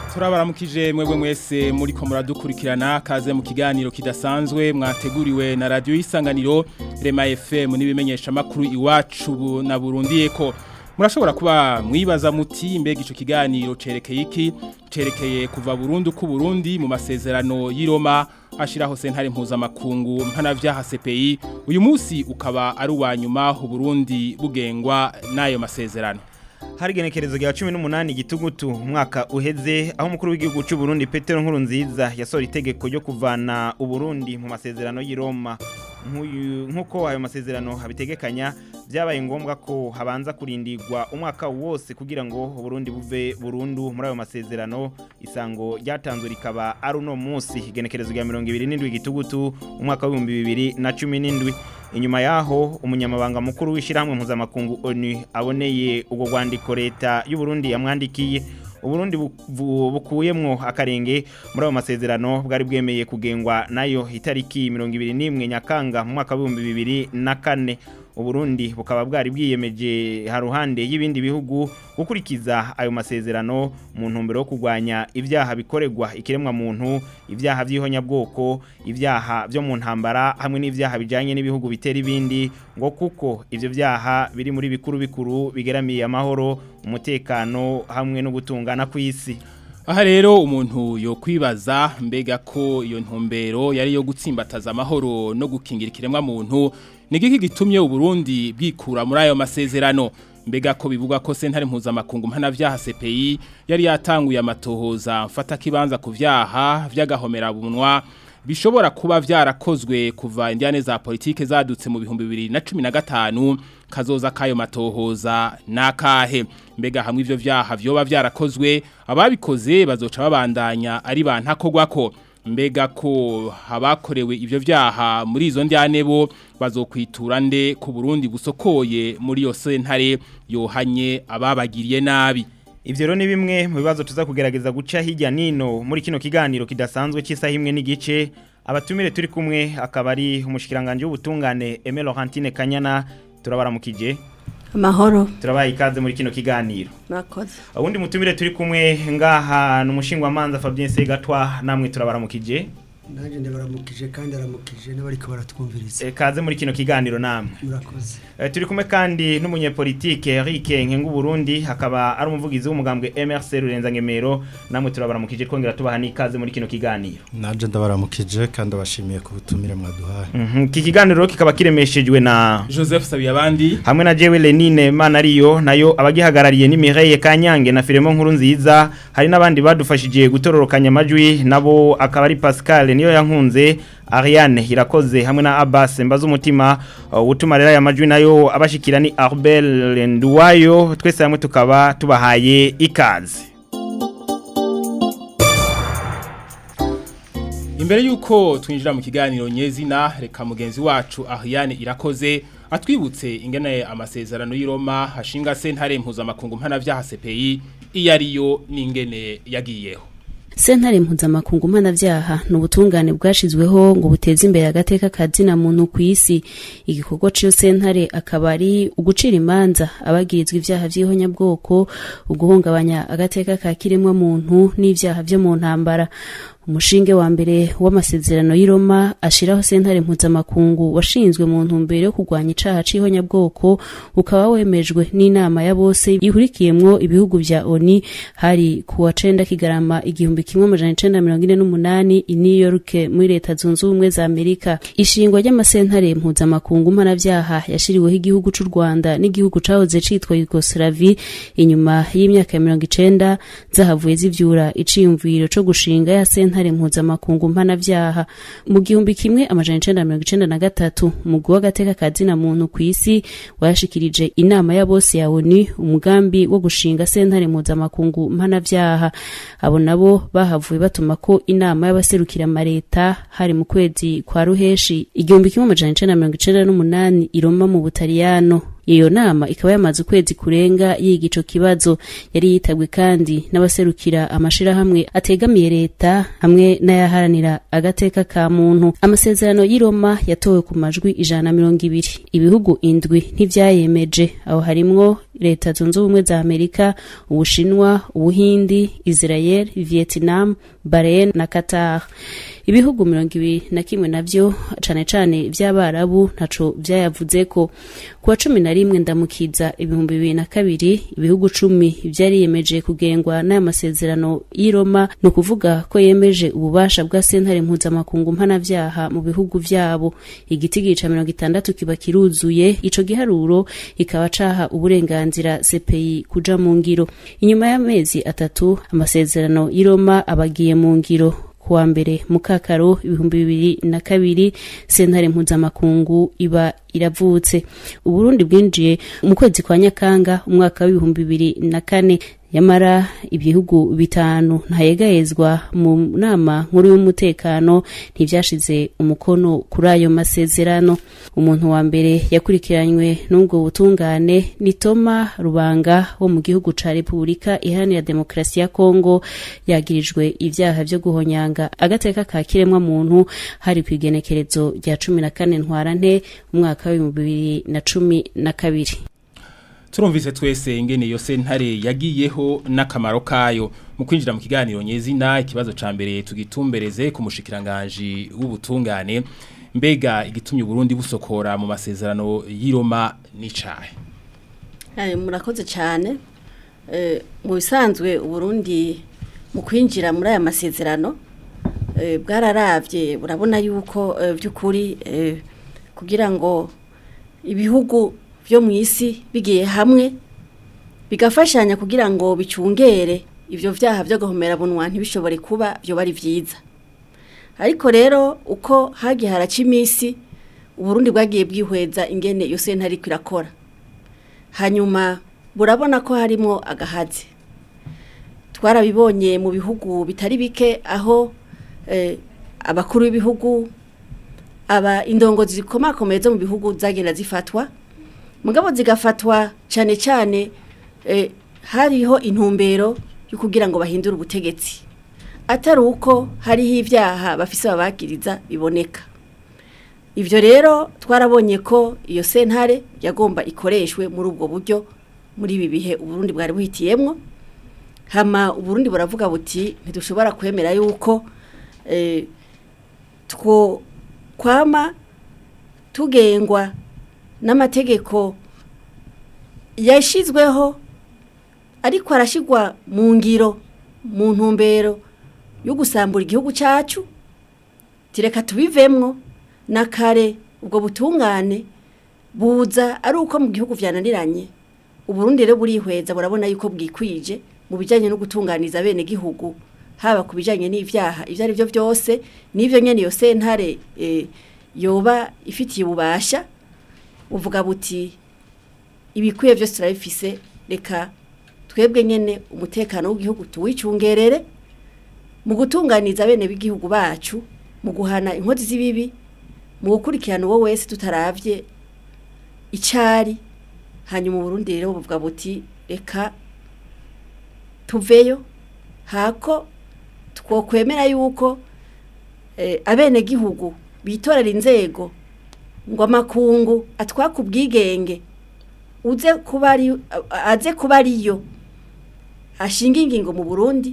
turabaramukije mwebwe mwese muri ko muradukurikirana kaze mu kiganiro kidasanzwe mwateguriwe na radio y'isanganiro Rema FM n'ibimenyesha makuru iwacu na Burundi eko murashobora kuba mwibaza muti mbega ico kiganiro cerekeye iki cerekeye kuva Burundi ku Burundi mu masezerano y'Iroma ashiraho sentare mpuzamakungu mpanavyaha CPI uyu munsi ukaba ari uwa nyuma u Burundi bugengwa n'ayo masezerano hari igenekerezo rya cumi n'umunani gitugutu umwaka uheze aho umukuru w'igihugu cy'u Burundi Petero Nkurunziza yasohora itegeko ryo kuvana uburundi mu masezerano y'i Roma nk'uko ayo masezerano habitegekanya byabaye ngombwa ko habanza kurindirwa umwaka wose kugira ngo uburundi buve burundu muri ayo masezerano isango ryatanzwe rikaba ari uno munsi igenekerezo rya mirongo ibiri n'indwi gitugutu umwaka w'ibihumbi bibiri na cumi n'indwi inyuma yaho umunyamabanga mukuru w'ishyirahamwe mpuzamakungu onu aboneye ubwo rwandiko leta y'uburundi yamwandikiye uburundi bukuyemwo akarenge muri ayo masezerano bwari bwemeye kugengwa nayo itariki mirongo ibiri n'imwe nyakanga mu mwaka w'ibihumbi bibiri na kane uburundi bukaba bwari bwiyemeje haruhande y'ibindi bihugu gukurikiza ayo masezerano mu ntumbero yo kurwanya ibyaha bikorerwa ikiremwa muntu ibyaha by'ihonyabwoko ibyaha byo mu ntambara hamwe n'ibyaha bijyanye n'ibihugu bitera ibindi ngo kuko ibyo byaha biri muri bikuru bikuru bigeramiye amahoro umutekano hamwe no gutungana ku isi aha rero umuntu yo kwibaza mbega ko iyo ntumbero yari yo gutsimbataza amahoro no gukingira ikiremwa muntu nigiki gitumye uburundi bwikura muri ayo masezerano mbega ko bivuga ko sentare mpuzamakungu mpanavyaha CPI yari yatanguye amatohoza mfata kibanza ku vyaha vy'agahomera bunwa bishobora kuba vyarakozwe kuva indiane za politike zadutse mu bihumbi bibiri na cumi na gatanu kazoza kayo matohoza nakahe mbega hamwe ivyo vyaha vyoba vyarakozwe ababikoze bazoca babandanya ari bantakogwako mbega ko habakorewe ivyo vyaha muri izo ndyane bo bazokwitura nde ku Burundi busokoye muri yo sentare yohanye ababagiriye nabi Ivyo rero ni bimwe mu bibazo tuza kugerageza guca hirya nino muri kino kiganiro kidasanzwe cy'isaha imwe n'igice abatumire turi kumwe akaba ari umushikiranganje w'ubutungane Aimé Laurentine Kanyana turabaramukije Amahoro. Turabaye ikaze muri kino kiganiro. Murakoze. Ubundi mutumire turi kumwe ngaha n'umushingwa manza Fabien Segatwa namwe turabaramukije. Naje ndabaramukije kandi aramukije n'abariko baratwumviriza. E, kaze muri kino kiganiro namwe. Murakoze. E, turi kumwe kandi n'umunyepolitike Eric Nkengu Burundi hakaba ari umuvugizi w'umugambwe MRC Rurenza Ngemero namwe turabaramukije twongera tubaha n'ikaze muri kino kiganiro. Naje ndabaramukije kandi abashimiye ku butumire mwaduhaye. Mhm. Iki kiganiro kikaba kiremeshejwe na Joseph Sabiyabandi hamwe na Jewe Lenine Manariyo nayo abagihagarariye ni Mireille Kanyange na Firemo Nkuru nziza hari n'abandi badufashije gutororokanya amajwi nabo akaba ari Pascal niyo yankunze Ariane irakoze hamwe na Abbas mbaza umutima uh, utuma rero aya majwi nayo abashikira ni Arbel Nduwayo twese hamwe tukaba tubahaye ikaze Imbere yuko twinjira mu kiganiro nyezina reka mugenzi wacu Ariane irakoze atwibutse ingene amasezerano y'Iroma hashinga sentare mpuzamakungu mpanavyaha CPI iyo ariyo n'ingene yagiyeho Sentare mpuzamakungu mpanavyaha ni ubutungane bwashizweho ngo buteze imbere agateka kazina muntu ku isi igikorwa cyo sentare akaba ari ugucira imanza abagirizwa ivyaha vy'ihonyabwoko uguhungabanya agateka ka kiremwa muntu n'ivyaha vyo mu ntambara umushinge wa mbere w'amasezerano y'Iroma ashiraho sentare mpuzamakungu washinzwe mu ntumbero yo kurwanya icaha c'ihonyabwoko ukaba wemejwe n'inama ya bose ihurikiyemwo ibihugu vya ONU hari kuwa cenda kigarama igihumbi kimwe amajana icenda mirongo ine n'umunani i New York muri leta zunze ubumwe za Amerika ishingwa ry'amasentare mpuzamakungu mpanavyaha yashiriweho igihugu c'u Rwanda n'igihugu cahoze citwa Yugoslavie inyuma y'imyaka ya mirongo icenda zahavuye zivyura iciyumviro co gushinga ya sentare sentare mpuzamakungu mpanavyaha mu gihumbi kimwe amajana icenda mirongo icenda na gatatu umugwi w'agateka kazina muntu ku isi wayashikirije inama ya bose ya ONU umugambi wo gushinga sentare mpuzamakungu mpanavyaha abo nabo bahavuye batuma ko inama y'abaserukira amareta hari mu kwezi kwa ruheshi igihumbi kimwe amajana icenda mirongo icenda n'umunani i Roma mu Butaliyano iyo nama ikaba yamaze ukwezi kurenga yiga ico kibazo yari yitabwe kandi n'abaserukira amashirahamwe ategamiye leta hamwe n'ayaharanira agateka ka muntu amasezerano y'i Roma yatowe ku majwi ijana na mirongo ibiri ibihugu indwi ntivyayemeje aho harimwo leta zunze ubumwe za amerika ubushinwa ubuhindi israel vietnam bahrain na qatar ibihugu mirongo ibiri na kimwe navyo cane cane vy'abarabu ntaco vyayavuzeko kuwa cumi na rimwe ndamukiza ibihumbi bibiri na kabiri ibihugu cumi vyariyemeje kugengwa n'aya masezerano y'i Roma ni ukuvuga ko yemeje ububasha bwa sentare mpuzamakungu mpanavyaha mu bihugu vyabo igiti ca mirongo itandatu kiba kiruzuye ico giharuro ikaba caha uburenganzira CPI kuja mu ngiro inyuma y'amezi atatu amasezerano y'i Roma abagiye mu ngiro kuwa mbere mukakaro ibihumbi bibiri na kabiri sentare mpuzamakungu iba iravutse uburundi bwinjiye mu kwezi kwa nyakanga umwaka w'ibihumbi bibiri na kane yamara ibihugu bitanu ntayegayezwa mu nama nkuru y'umutekano ntivyashize umukono kuri ayo masezerano umuntu wa mbere yakurikiranywe n'ubwo butungane ni Toma Rubanga wo mu gihugu ca Repubulika Iharanira Demokarasi ya Kongo yagirijwe ivyaha vyo guhonyanga agateka ka kiremwa muntu hari ku igenekerezo rya cumi na kane ntwarante umwaka w'ibihumbi bibiri na cumi na kabiri turumvise twese ingene iyo sentare yagiyeho n'akamaro kayo mu kwinjira mu kiganiro nyezina ikibazo ca mbere tugitumbereze ku mushikiranganje w'ubutungane mbega igitumye Burundi busokora mu masezerano y'Iroma n'icahe Aye murakoze cyane eh mu bisanzwe Burundi mu kwinjira muri aya masezerano eh bwararavye burabona yuko by'ukuri kugira ngo ibihugu byo mu isi bigiye hamwe bigafashanya kugira ngo bicungere ibyo byaha byo guhomera bunwa ntibishobore kuba byo bari byiza ariko rero uko hagiye haraca iminsi uburundi bwagiye bwihweza ingene iyo sentare ariko irakora hanyuma burabona ko harimo agahazi twarabibonye mu bihugu bitari bike aho abakuru b'ibihugu aba indongozi zikomakomeye zo mu bihugu zagenda zifatwa mugabo zigafatwa cyane cyane hariho intumbero yo kugira ngo bahindure ubutegetsi atari uko hariho ibyaha bafise babakiriza biboneka ibyo rero twarabonye ko iyo sentare yagomba ikoreshwe muri ubwo buryo muri ibi bihe uburundi bwari buhitiyemo hama uburundi buravuga buti ntidushobora kwemera yuko two kwama tugengwa n'amategeko yashyizweho ariko arashyirwa mu ngiro mu ntumbero yo gusambura igihugu cyacu tireka tubivemwo na kare ubwo butungane buza ari uko mu gihugu byananiranye uburundi rero burihweza burabona yuko bwikwije mu bijyanye no gutunganiza bene gihugu haba ku bijyanye n'ibyaha ibyo ari byo byose n'ibyo nyine iyo sentare yoba ifitiye ububasha uvuga buti ibikwiye byose turabifise reka twebwe nyine umutekano w'igihugu tuwicungerere mu gutunganiza bene b'igihugu bacu mu guhana inkozi z'ibibi mu gukurikirana uwo wese tutaravye icyari hanyuma uburundi rero buvuga buti reka tuveyo hako twokwemera yuko abene gihugu bitorera inzego ngo amakungu atwaka ubwigenge uze kuba ari aze kuba ariyo ashinga ingingo mu Burundi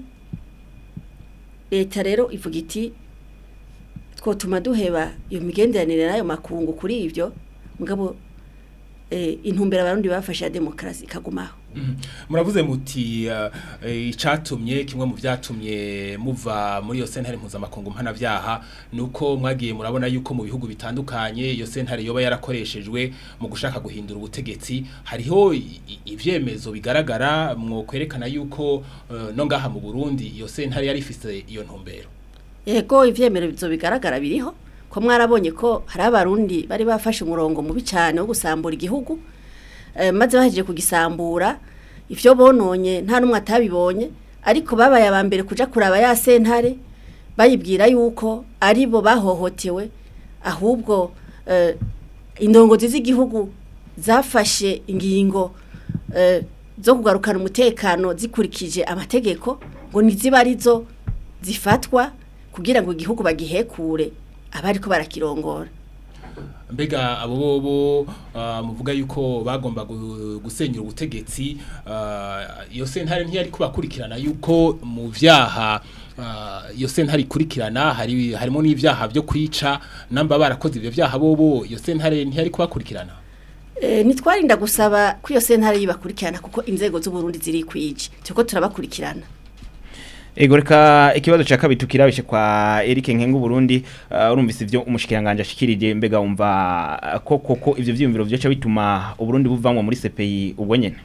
leta rero ivuga iti twotuma duheba iyo migenderanire n'ayo makungu kuri ibyo mugabo intumbero abarundi bafashe ya demokarasi ikagumaho muravuze muti icyatumye kimwe mu byatumye muva muri iyo sentare mpuzamakungu mpanabyaha ni uko mwagiye murabona yuko mu bihugu bitandukanye iyo sentare yoba yarakoreshejwe mu gushaka guhindura ubutegetsi hariho ibyemezo bigaragara mwo kwerekana yuko no ngaha mu burundi iyo sentare yari ifite iyo ntumbero yego ibyemezo bigaragara biriho ko mwarabonye ko hari abarundi bari bafashe umurongo mubi cyane wo gusambura igihugu maze bahejeje kugisambura ibyo bononye nta n'umwe atabibonye ariko babaye aba mbere kujya kuraba ya sentare bayibwira yuko ari bo bahohotewe ahubwo indongozi z'igihugu zafashe ingingo zo kugarukana umutekano zikurikije amategeko ngo ntizibe arizo zifatwa kugira ngo igihugu bagihekure abari ko barakirongora mbega abo bobo ah, muvuga yuko bagomba gu- gusenyura ubutegetsi ah, iyo sentare ntiyari kubakurikirana yuko mu vyaha ah, iyo sentare ikurikirana hari harimo n'ivyaha byo kwica namba barakoze ivyo vyaha bobo iyo sentare ntiyari kubakurikirana E, nitwarinda gusaba ko iyo sentare yibakurikirana kuko inzego z'uburundi ziri kwije turiko turabakurikirana Ego reka ikibazo cha kabiri tukirabishe kwa Eric Nkengu Burundi uh, urumvise ivyo umushikiranganje ashikirije mbega umva uh, ko koko ivyo vyiyumviro vyoca bituma uburundi buvamwa muri CPI ubwo nyene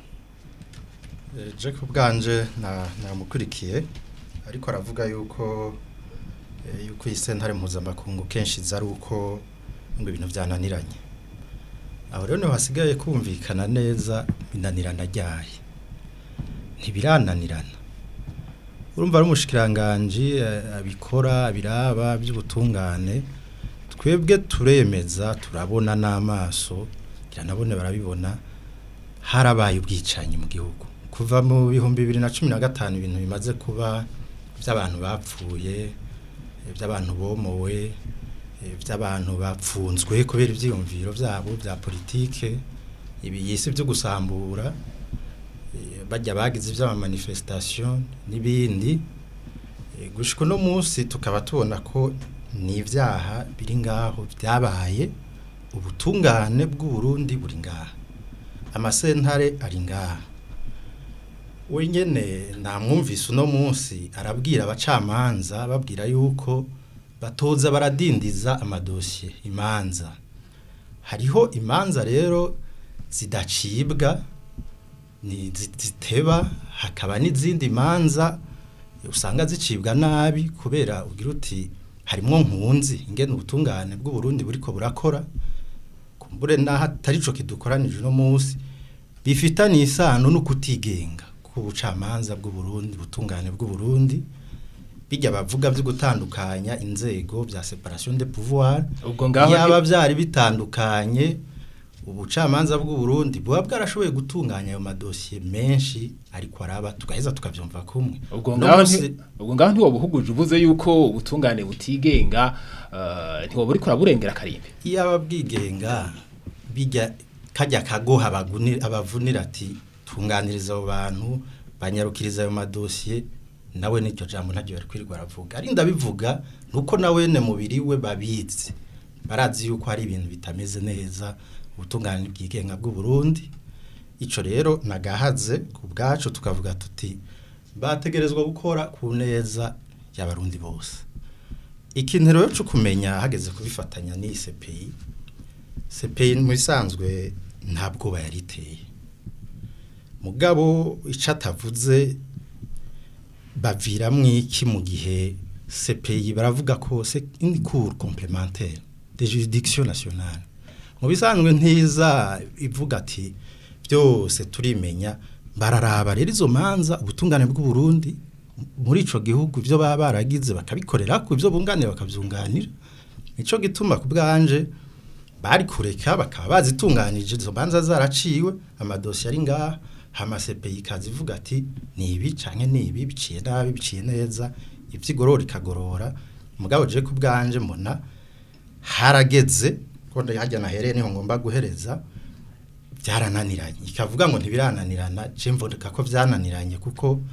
Eh, Jack ubwanje na namukurikiye ariko aravuga yuko eh, yuko isentare mpuzamakungu kenshi zari uko ngo ibintu byananiranye aho rero niho hasigaye kumvikana neza binanirana ryaye ntibirananirana urumva ari umushikiranganji eh, abikora abiraba by'ubutungane twebwe turemeza turabona n'amaso biranabone barabibona harabaye ubwicanyi mu gihugu kuva mu bihumbi bibiri na cumi na gatanu ibintu bimaze kuba by'abantu bapfuye eh, by'abantu bomowe eh, by'abantu bapfunzwe kubera ibyiyumviro byabo bya politike ibi yisi byo gusambura eh, bajya bagize iby'amamanifestation n'ibindi Eh, gushika uno munsi tukaba tubona ko ni ibyaha biri ngaho byabaye ubutungane bw'uburundi buri ngaha amasentare ari ngaha wenyene namwumvise uno munsi arabwira abacamanza babwira yuko batoza baradindiza amadosiye imanza hariho imanza rero zidacibwa ni zi- ziteba hakaba n'izindi manza usanga zicibwa nabi kubera ugira uti harimwo nkunzi ingene ubutungane bw'uburundi buriko burakora kumbure naho atari co kidukoranije uno munsi bifitanye isano no kutigenga k'ubucamanza bw'uburundi ubutungane bw'uburundi bijya bavuga byo gutandukanya inzego bya separation de pouvoir ubwo ngaho yaba byari bitandukanye ubucamanza bw'uburundi buba bwarashoboye gutunganya ayo madosiye menshi ariko araba tugaheza tukabyumva kumwe ubwo No ngaho munsi- nti- ubwo ngaho ntiwobuhuguje uvuze yuko ubutungane butigenga uh, ntiwoba uriko uraburengera karimbe iyo aba bwigenga bijya kajya kagoha abagunira- abavunira ati tunganiriza abo bantu banyarukiriza ayo madosiye nawe n'iryo jambo ntaryo bari kwirirwa aravuga ari ndabivuga nuko nawe ne mubiri we babizi barazi yuko hari ibintu bitameze neza ubutungane bwigenga bw'u Burundi ico rero nagahaze ku bwacu tukavuga tuti bategerezwa gukora ku neza y'abarundi bose ikintu rero cyo kumenya hageze kubifatanya ni CPI CPI mu bisanzwe nta bwoba yari iteye mugabo icyo atavuze baviramwo iki mu gihe CPI baravuga ko c'est une cour complémentaire de juridiction nationale mu bisanzwe ntiza ivuga ati byose turimenya bararaba rero izo manza ubutungane bw'u Burundi muri ico gihugu ibyo baba baragize bakabikorera ku ibyo bunganira bakabyunganira nico gituma ku bwanje bari kureka bakaba bazitunganije izo manza zaraciwe amadosiye ari ngaha hama CPI ikazivuga ati ni ibi canke ni ibi biciye nabi biciye neza ivyigorora ikagorora mugabo je ku bwanje mbona harageze ko ndahajya nahereye niho ngomba guhereza byarananiranye ikavuga ngo ntibirananirana je mvuga ko byananiranye kuko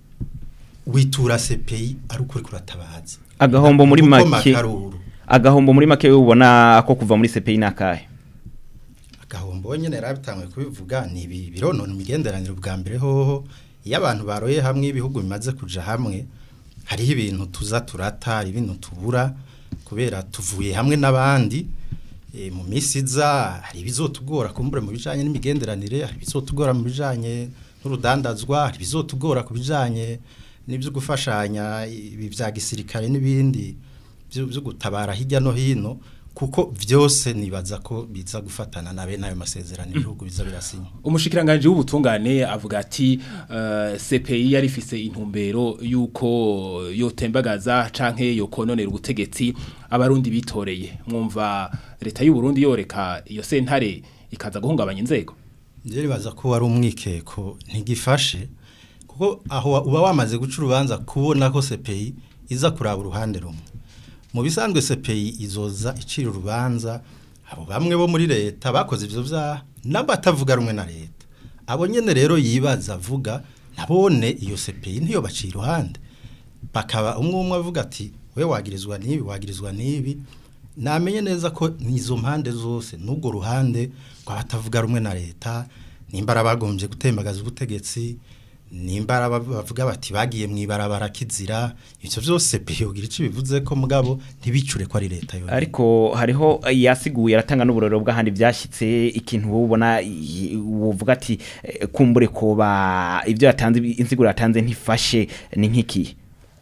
witura CPI ari ukuri kuratabaza agahombo muri Kuko make makaruru agahombo muri make ubona ko kuva muri CPI nakahe agahombo nyene yarabitangwe kubivuga ni ibi bironona imigenderanire bwa mbere hoho iyo abantu baroye hamwe ibihugu bimaze kuja hamwe hariho ibintu tuza turata hari ibintu tubura kubera tuvuye hamwe n'abandi e, mu misi iza hari ibizotugora kumbure mu bijanye n'imigenderanire hari ibizotugora mu bijanye n'urudandazwa hari ibizotugora ku bijanye n'ibyo gufashanya ibi bya gisirikare n'ibindi byo byo gutabara hirya no hino kuko byose nibaza ko biza gufatana na bene ayo masezerano ibihugu biza birasinya umushikiranganje w'ubutungane avuga ati uh, CPI yari ifise intumbero yuko yotembagaza canke yokononera ubutegetsi abarundi bitoreye mwumva leta y'u Burundi yoreka iyo sentare ikaza guhungabanya inzego njye nibaza ko wari umwikeko ntigifashe kuko aho uba wamaze guca urubanza kubona ko CPI iza kuraba uruhande rumwe mu bisanzwe CPI izoza icira urubanza abo bamwe bo muri leta bakoze ivyo vyaha n'abatavuga rumwe na leta abo nyene rero yibaza avuga nabone iyo CPI ntiyo baciye iruhande bakaba umwe umwe avuga ati we wagirizwa nibi wagirizwa nibi namenye neza ko nizo mpande zose n'ubwo ruhande rw'abatavuga rumwe na leta nimbara bagombye gutembagaza ubutegetsi nimbara bavuga bati bagiye mu ibarabara kizira ivyo vyose biyogira ico bivuze ko mugabo ntibicure ko ari leta yo ariko hariho yasiguye aratanga n'uburoro bw'ahandi byashyitse ikintu ubona uvuga ati eh, kumbure koba ibyo yatanze insiguro yatanze ntifashe ni nk'iki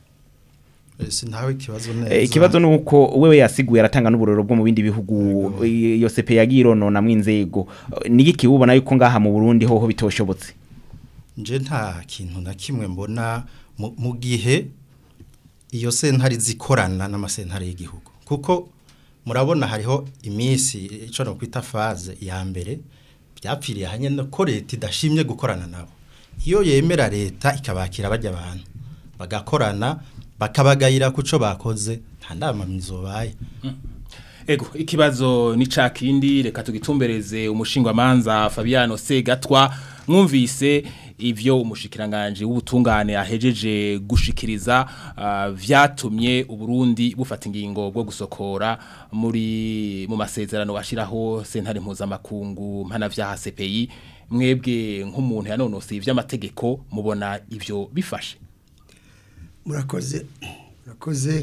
sinawe ikibazo neza Eh, ikibazo nuko wewe yasiguye aratanga n'uburoro bwo mu bindi bihugu iyo CP yagiye ironona mu inzego Eh, ni iki ubona yuko ngaha mu Burundi hoho bitoshobotse nje nta kintu na kimwe mbona mu- mu gihe iyo sentare zikorana n'amasentare y'igihugu kuko murabona hariho iminsi icyo no kwita faze ya mbere byapfiriye hanyine ko leta idashimye gukorana nabo iyo yemera leta ikabakira bajya abantu bagakorana bakabagayira ku cyo bakoze nta nama mizobaye Ego, ikibazo ni ca kindi reka tugitumbereze umushingwamanza Fabiano Segatwa mwumvise ivyo umushikiranganje w'ubutungane ahejeje gushikiriza uh, vyatumye uburundi bufata ingingo bwo gusokora muri mu masezerano bashiraho sentare mpuzamakungu mpana vya CPI mwebwe nk'umuntu yanonose ivy'amategeko mubona ivyo bifashe murakoze murakoze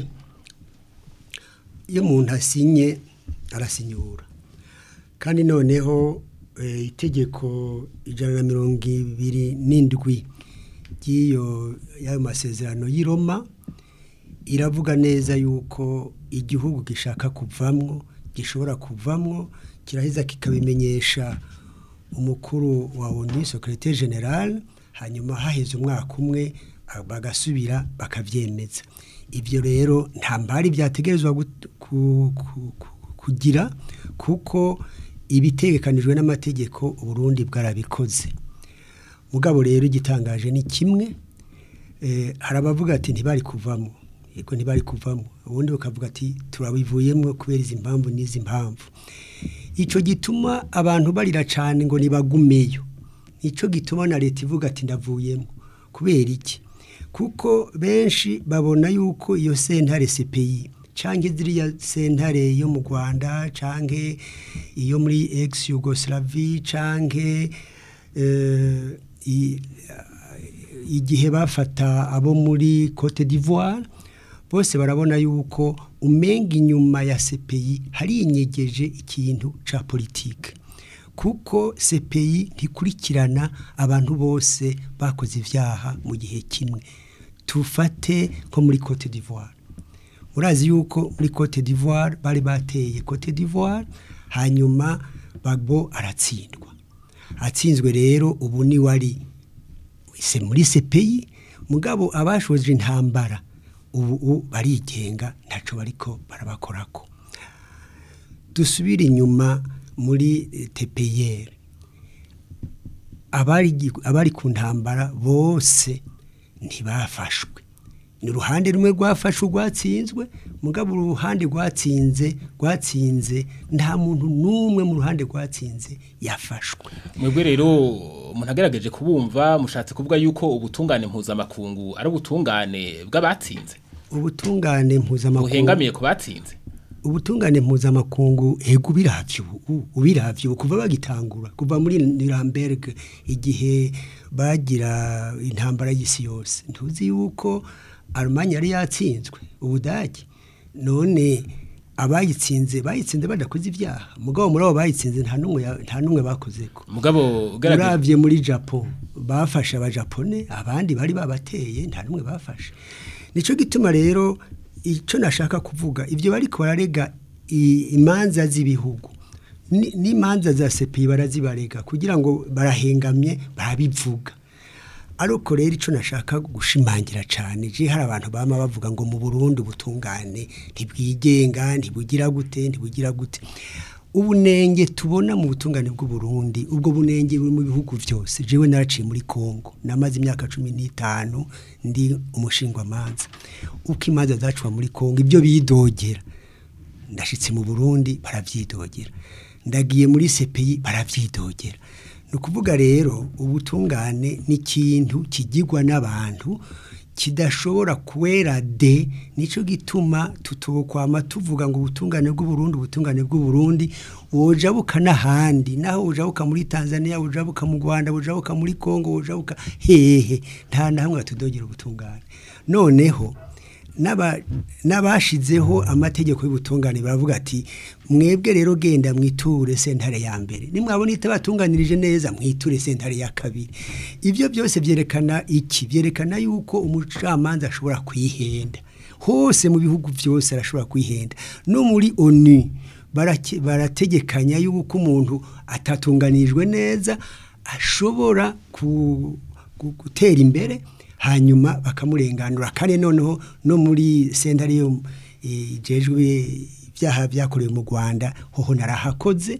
iyo umuntu asinye arasinyura kandi noneho eh, itegeko ijana na mirongo ibiri n'indwi ry'iyo y'ayo masezerano y'i Roma iravuga neza yuko igihugu gishaka kuvamwo gishobora kuvamwo kiraheza kikabimenyesha umukuru wa ONU secrétaire général hanyuma haheze umwaka umwe ah, bagasubira bakavyemeza ivyo rero nta mbari byategerezwa gut- ku- ku- ku- kugira kuko ibitegekanijwe n'amategeko Burundi bwarabikoze mugabo rero igitangaje ni kimwe eh, hari abavuga ati ntibari kuvamo yego ntibari kuvamo ubundi bakavuga ati turabivuyemo kubera izi mpamvu n'izi mpamvu icyo gituma abantu barira cyane ngo nibagumeyo nicyo gituma na leta ivuga ati ndavuyemo kubera iki kuko benshi babona yuko iyo sentare CPI canke ziriya sentare yo mu Rwanda canke iyo muri ex Yugoslavie canke eh, i- igihe bafata abo muri Cote d'Ivoire bose barabona yuko umenga inyuma ya CPI hari inyegeje ikintu ca politique kuko CPI ntikurikirana abantu bose bakoze ivyaha mu gihe kimwe tufate nko muri Cote d'Ivoire murazi yuko muri Cote d'Ivoire bari bateye Cote d'Ivoire hanyuma Bagbo aratsindwa atsinzwe rero ubu ni wari se muri CPI mugabo abashoje intambara ubu ubu barigenga ntaco bariko barabakorako dusubire inyuma muri eh, TPR abari gi- abari ku ntambara bose ntibafashwe ni uruhande rumwe rwafashwe rwatsinzwe mugabo uruhande rwatsinze rwatsinze nta muntu n'umwe mu ruhande rwatsinze yafashwe mwebwe rero umuntu agerageje kubumva mushatse kuvuga yuko ubutungane mpuzamakungu ari ubutungane bw'abatsinze ubutungane mpuzamakungu buhengamiye ku batsinze ubutungane mpuzamakungu ego ubiravye ubu ubiravye ubu kuva bagitangura kuva muri Nuremberg igihe bagira intambara y'isi yose ntuzi yuko Allemagne yari yatsinzwe ubudagi none abayitsinze bayitsinze badakoze ibyaha mugabo muri abo bayitsinze nta numwe ya- nta numwe bakozeko mugabo ugaragaje uravye muri Japan bafashe abajapone abandi bari babateye nta numwe bafashe nico gituma rero ico nashaka kuvuga ivyo bariko bararega i- imanza z'ibihugu ni- n'imanza za CPI barazibarega kugira ngo barahengamye barabivuga ariko rero ico nashaka gushimangira cyane je hari abantu bama bavuga ngo mu Burundi ubutungane ntibwigenga ntibugira gute ntibugira gute ubunenge tubona mu butungane bw'u Burundi ubwo bunenge buri mu bihugu byose jewe naraciye muri Kongo namaze imyaka cumi n'itanu ndi umushingwamanza uko imanza zacuwa muri Kongo ibyo bidogera ndashitse mu burundi barabyidogera ndagiye muri sepeyi barabyidogera ni ukuvuga rero ubutungane ni ikintu kigirwa n'abantu kidashobora kuwera de nicyo gituma tutokwama tuvuga ngo ubutungane bw'uburundi ubutungane bw'uburundi wojabuka n'ahandi naho wojabuka muri tanzania wojabuka mu rwanda wojabuka muri congo wojabuka hehe nta na hamwe batudogera ubutungane noneho n'aba- n'abashizeho amategeko y'ubutungane baravuga ati mwebwe rero genda mwiture sentare ya mbere nimwabona itabatunganirije neza mwiture sentare ya kabiri ibyo byose byerekana iki byerekana yuko umucamanza ashobora kwihenda hose mu bihugu byose arashobora kwihenda no muri onu barake- barategekanya yuko umuntu atatunganirijwe neza ashobora ku- gu- gutera imbere hanyuma bakamurenganura kandi noneho no muri sentare yo ijejwe ibyaha byakorewe mu Rwanda hoho narahakoze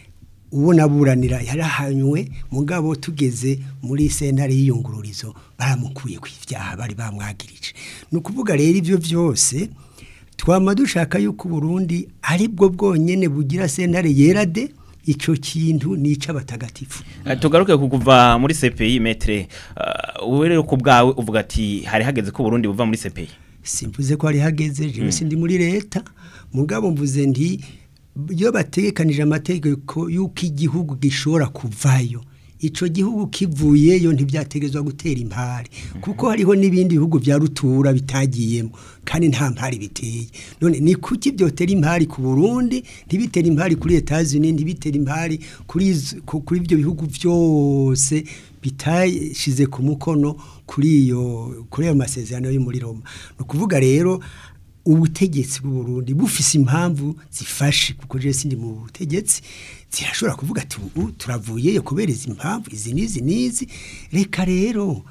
uwo naburanira yarahanywe mugabo tugeze muri sentare y'iyungururizo baramukuye ku ibyaha bari bamwagirije ni ukuvuga rero ibyo byose twama dushaka yuko Burundi ari bwo bwonyene bugira sentare yera de ico kintu ni ic'abatagatifu Eh, tugaruke ku kuva muri CPI metre wowe rero ku bwawe uvuga ati hari hageze ko Burundi buva muri CPI simvuze ko hari hageze jewe sindi muri leta mugabo mvuze nti iyo bategekanije amategeko y'uko igihugu gishobora kuvayo ico gihugu kivuyeyo ntibyategezwa gutera impari kuko hariho n'ibindi bihugu bya rutura bitagiyemo kandi nta mpari biteye none ni kuki byotera impari ku Burundi ntibitera impari kuri Etats-Unis ntibitera impari kuri izo- ku- kuri ibyo bihugu byose bitashize ku mukono kuri iyo kuri ayo masezerano yo muri Roma ni ukuvuga rero ubutegetsi bw'u Burundi bufise impamvu zifashe kuko je sindi mu butegetsi zirashobora kuvuga ati ubu turavuyeyo kubera izi mpamvu izi n'izi n'izi reka rero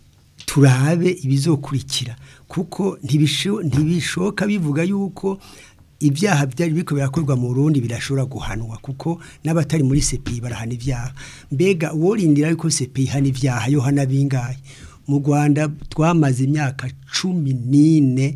turabe ibizokurikira kuko ntibisho- ntibishoka bivuga yuko ibyaha byari biko birakorwa mu Burundi birashobora guhanwa kuko n'abatari muri CPI barahana ibyaha mbega uworindira yuko CPI hana ibyaha yo hana bingahe mu Rwanda twamaze imyaka cumi n'ine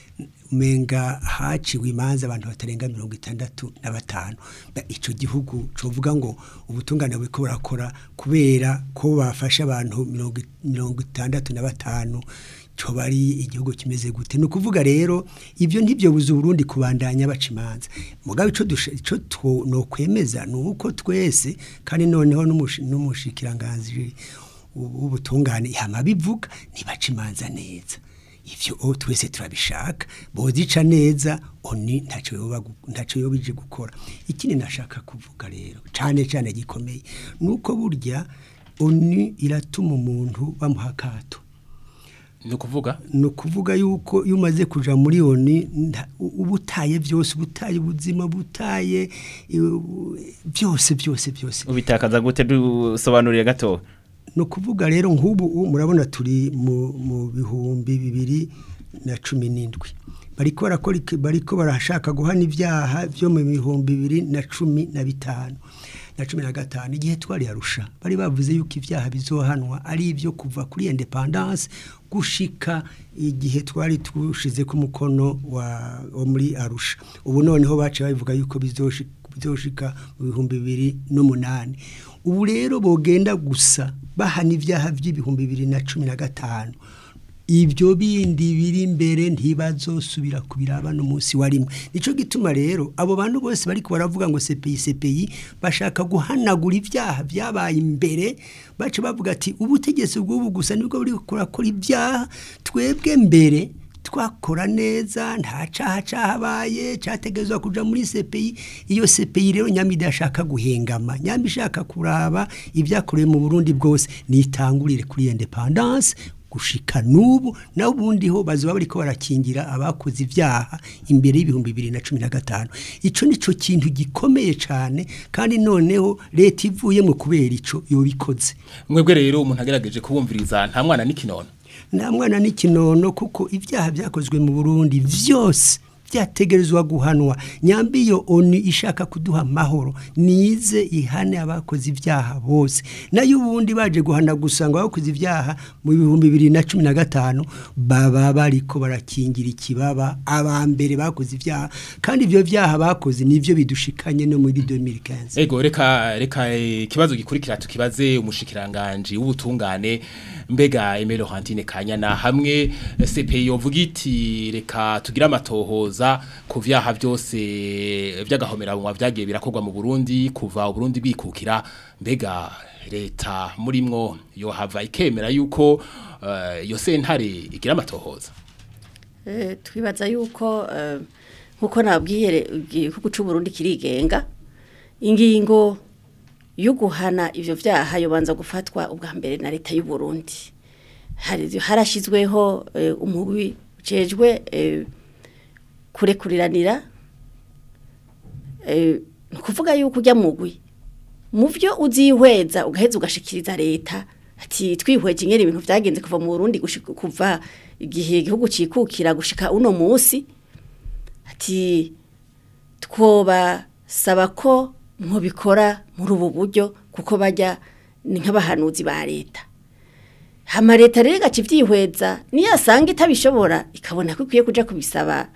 menga haciwe imanza abantu batarenga mirongo itandatu na batanu Ba- ico gihugu covuga ngo ubutungane buriko burakora kubera ko bafashe abantu mirongo i- mirongo itandatu na batanu coba ari igihugu kimeze gute ni ukuvuga rero ibyo ntibyo buza Burundi kubandanya baca imanza mugabe ico dusha- ico two- nokwemeza ni uko twese kandi noneho n'umushi- n'umushikiranganji w'ubutungane yama bivuga ntibaca imanza neza ivyo o twese turabishaka bozica neza oni ntaco yoba gu- ntaco yobije gukora ikindi nashaka kuvuga rero cane cane gikomeye nuko burya oni iratuma umuntu bamuha akato ni ukuvuga ni ukuvuga yuko iyo umaze kuja muri oni nta- u- uba utaye byose uba utaye ubuzima butaye byose byose byose ubitakaza gute dusobanuriye gato ni ukuvuga rero nk'ubu ubu murabona turi mu mu bihumbi bibiri na cumi n'indwi bariko barakora iki- bariko barashaka guhana ibyaha byo mu bihumbi bibiri na cumi na bitanu na cumi na gatanu igihe twari arusha bari bavuze yuko ibyaha bizohanwa ari ibyo kuva kuri independance gushika igihe twari tushize ku mukono wa, wa muri arusha ubu noneho baciye babivuga yuko bizoshi- bizoshika mu bihumbi bibiri n'umunani ubu rero bogenda gusa bahana ibyaha by'ibihumbi bibiri na cumi na gatanu ibyo bindi biri imbere ntibazosubira kubiraba n'umunsi wa rimwe nico gituma rero abo bantu bose bariko baravuga ngo CPI CPI bashaka guhanagura ibyaha byabaye imbere bace bavuga ati ubutegetsi bw'ubu gusa nibwo buri kurakora ibyaha twebwe mbere twakora neza nta caha cahabaye categezwa kuja muri CPI iyo CPI rero nyami idashaka guhengama nyami ishaka kuraba ibyakorewe mu Burundi bwose nitangurire kuri independance gushika nubu naho ubundi ho bazoba bariko barakingira abakoze ibyaha imbere y'ibihumbi bibiri na cumi na gatanu ico nico kintu gikomeye cane kandi noneho leta ivuye mu kubera ico yobikoze mwebwe rero umuntu agerageje kubumviriza nta mwana n'ikinono nta mwana n'ikinono kuko ibyaha byakozwe mu Burundi vyose byategerezwa guhanwa nyambi iyo oni ishaka kuduha amahoro nize ihane abakoze ibyaha bose nayo ubundi baje guhana gusa ngo abakoze ibyaha mu bihumbi bibiri na cumi na gatanu baba bariko barakingira ikibaba aba mbere bakoze ibyaha kandi ibyo byaha bakoze nivyo bidushikanye no muri 2015 Ego reka reka eh, ikibazo gikurikira tukibaze umushikiranganje w'ubutungane mbega Emile Laurentine Kanyana hamwe eh, CPI yovuga iti reka tugira amatohoza ku vyaha byose vy'agahomera mu vyagiye birakorwa mu Burundi kuva Burundi bikukira mbega leta murimwo yo hava ikemera yuko eh, yo sentare igira amatohoza Eh, twibaza yuko eh, nkuko nabwiye igihugu cy'u Burundi kirigenga ingingo yo guhana ivyo vyaha yobanza gufatwa ubwa mbere na leta y'u Burundi hari harashizweho eh, umugwi ujejwe eh, kurekuriranira eh, ni ukuvuga yuko ujya mugwi mu byo uzihweza ugaheza ugashikiriza leta ati twihweje ingene ibintu vyagenze kuva mu Burundi gushika kuva igihe igihugu cikukira gushika uno musi ati twoba saba ko mubikora muri ubu buryo kuko bajya ni nk'abahanuzi ba leta hama leta rero igaca ivyihweza niyo asanga itabishobora ikabona ko ikwiye kuja kubisaba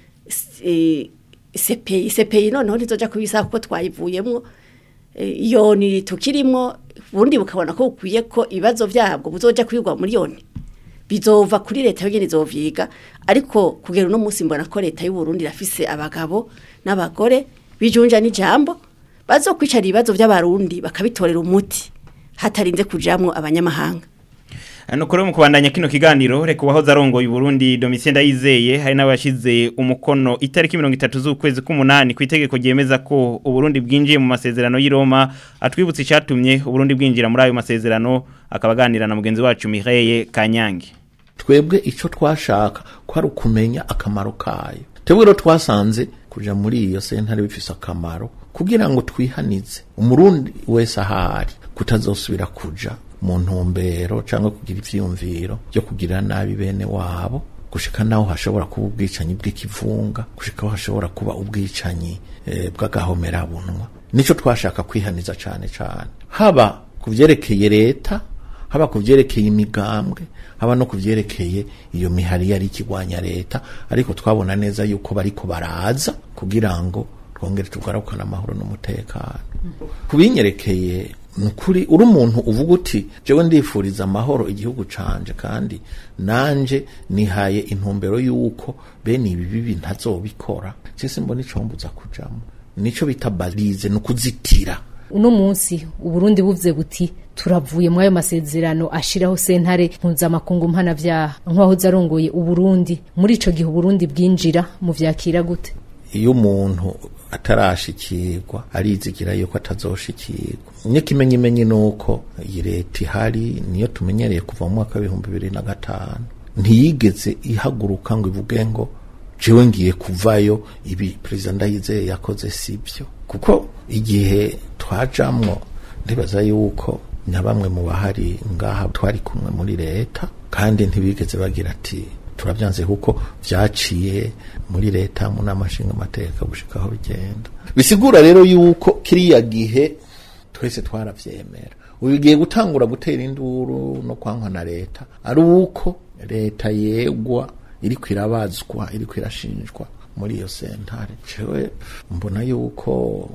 eh, CPI CPI noneho ntizoja kubisaba kuko twayivuyemwo eh, iyo ni tukirimwo ubundi bukabona ko bukwiye ko ibibazo vyabwo buzoja kwigwa muri yoni bizova kuri leta yonyene izovyiga ariko kugera uno munsi mbona ko leta y'u Burundi irafise abagabo n'abagore bijunja n'ijambo bazokwicara ibibazo by'abarundi bakabitorera umuti hatarinze kujamwo abanyamahanga Ano kuri mu kubandanya kino kiganiro reka wahoze arongoye Burundi Domitien Ndayizeye hari n'abashize umukono itariki 30 z'ukwezi k'umunani ku itegeko ryemeza ko Uburundi bwinjiye mu masezerano y'i Roma atwibutse icatumye Uburundi bwinjira muri ayo masezerano akabaganira na mugenzi wacu Mireille Kanyange twebwe icyo twashaka ko ari ukumenya akamaro kayo twebwe rero twasanze kuja muri iyo sentare bifise akamaro kugira ngo twihanize umurundi wese ahari kutazosubira kuja mu ntumbero cyangwa kugira ivyiyumviro byo kugira nabi bene wabo gushika naho hashobora kuba ubwicanyi bw'ikivunga gushika aho hashobora kuba ubwicanyi eh, bw'agahomerabunwa nico twashaka kwihaniza cane cane haba ku vyerekeye leta haba ku vyerekeye imigambwe haba no ku vyerekeye iyo mihari yari ikigwanya leta ariko twabona neza yuko bariko baraza kugira ngo twongere tugarukane amahoro n'umutekano kubinyerekeye nukuri uri umuntu uvuga uti jewe ndifuriza amahoro igihugu canje kandi nanje nihaye intumbero yuko bene ibi bibi ntazobikora cese mbona icombuza kujamo nico bita balize nukuzitira uno munsi uburundi buvuze buti turavuye muri ayo masezerano ashiraho sentare mpuzamakungu mpanavyaha nk'uwahoze arongoye uburundi muri ico gihe uburundi bwinjira mu vyakira gute iyo umuntu atarashikirwa arizigira yuko atazoshikirwa n'ikimenyimenyi ni uko iyi leta ihari niyo tumenyereye kuva mu mwaka w'ibihumbi bibiri na gatanu ntiyigeze ihaguruka ngo ivuge ngo jewe ngiye kuvayo ibi perezida ndayizeye yakoze sibyo kuko igihe twajamwo ndibaza yuko na bamwe mu bahari ngaha twari kumwe muri leta kandi ntibigeze bagira ati turabyanze kuko vyaciye muri leta mu nama nshinga amateka gushika aho bigenda bisigura rero yuko kiriya gihe twese twaravyemera ubu bigiye gutangura gutera induru no kwankwa na leta ari uko leta yegwa iriko irabazwa iriko irashinjwa muri iyo sentare jewe mbona yuko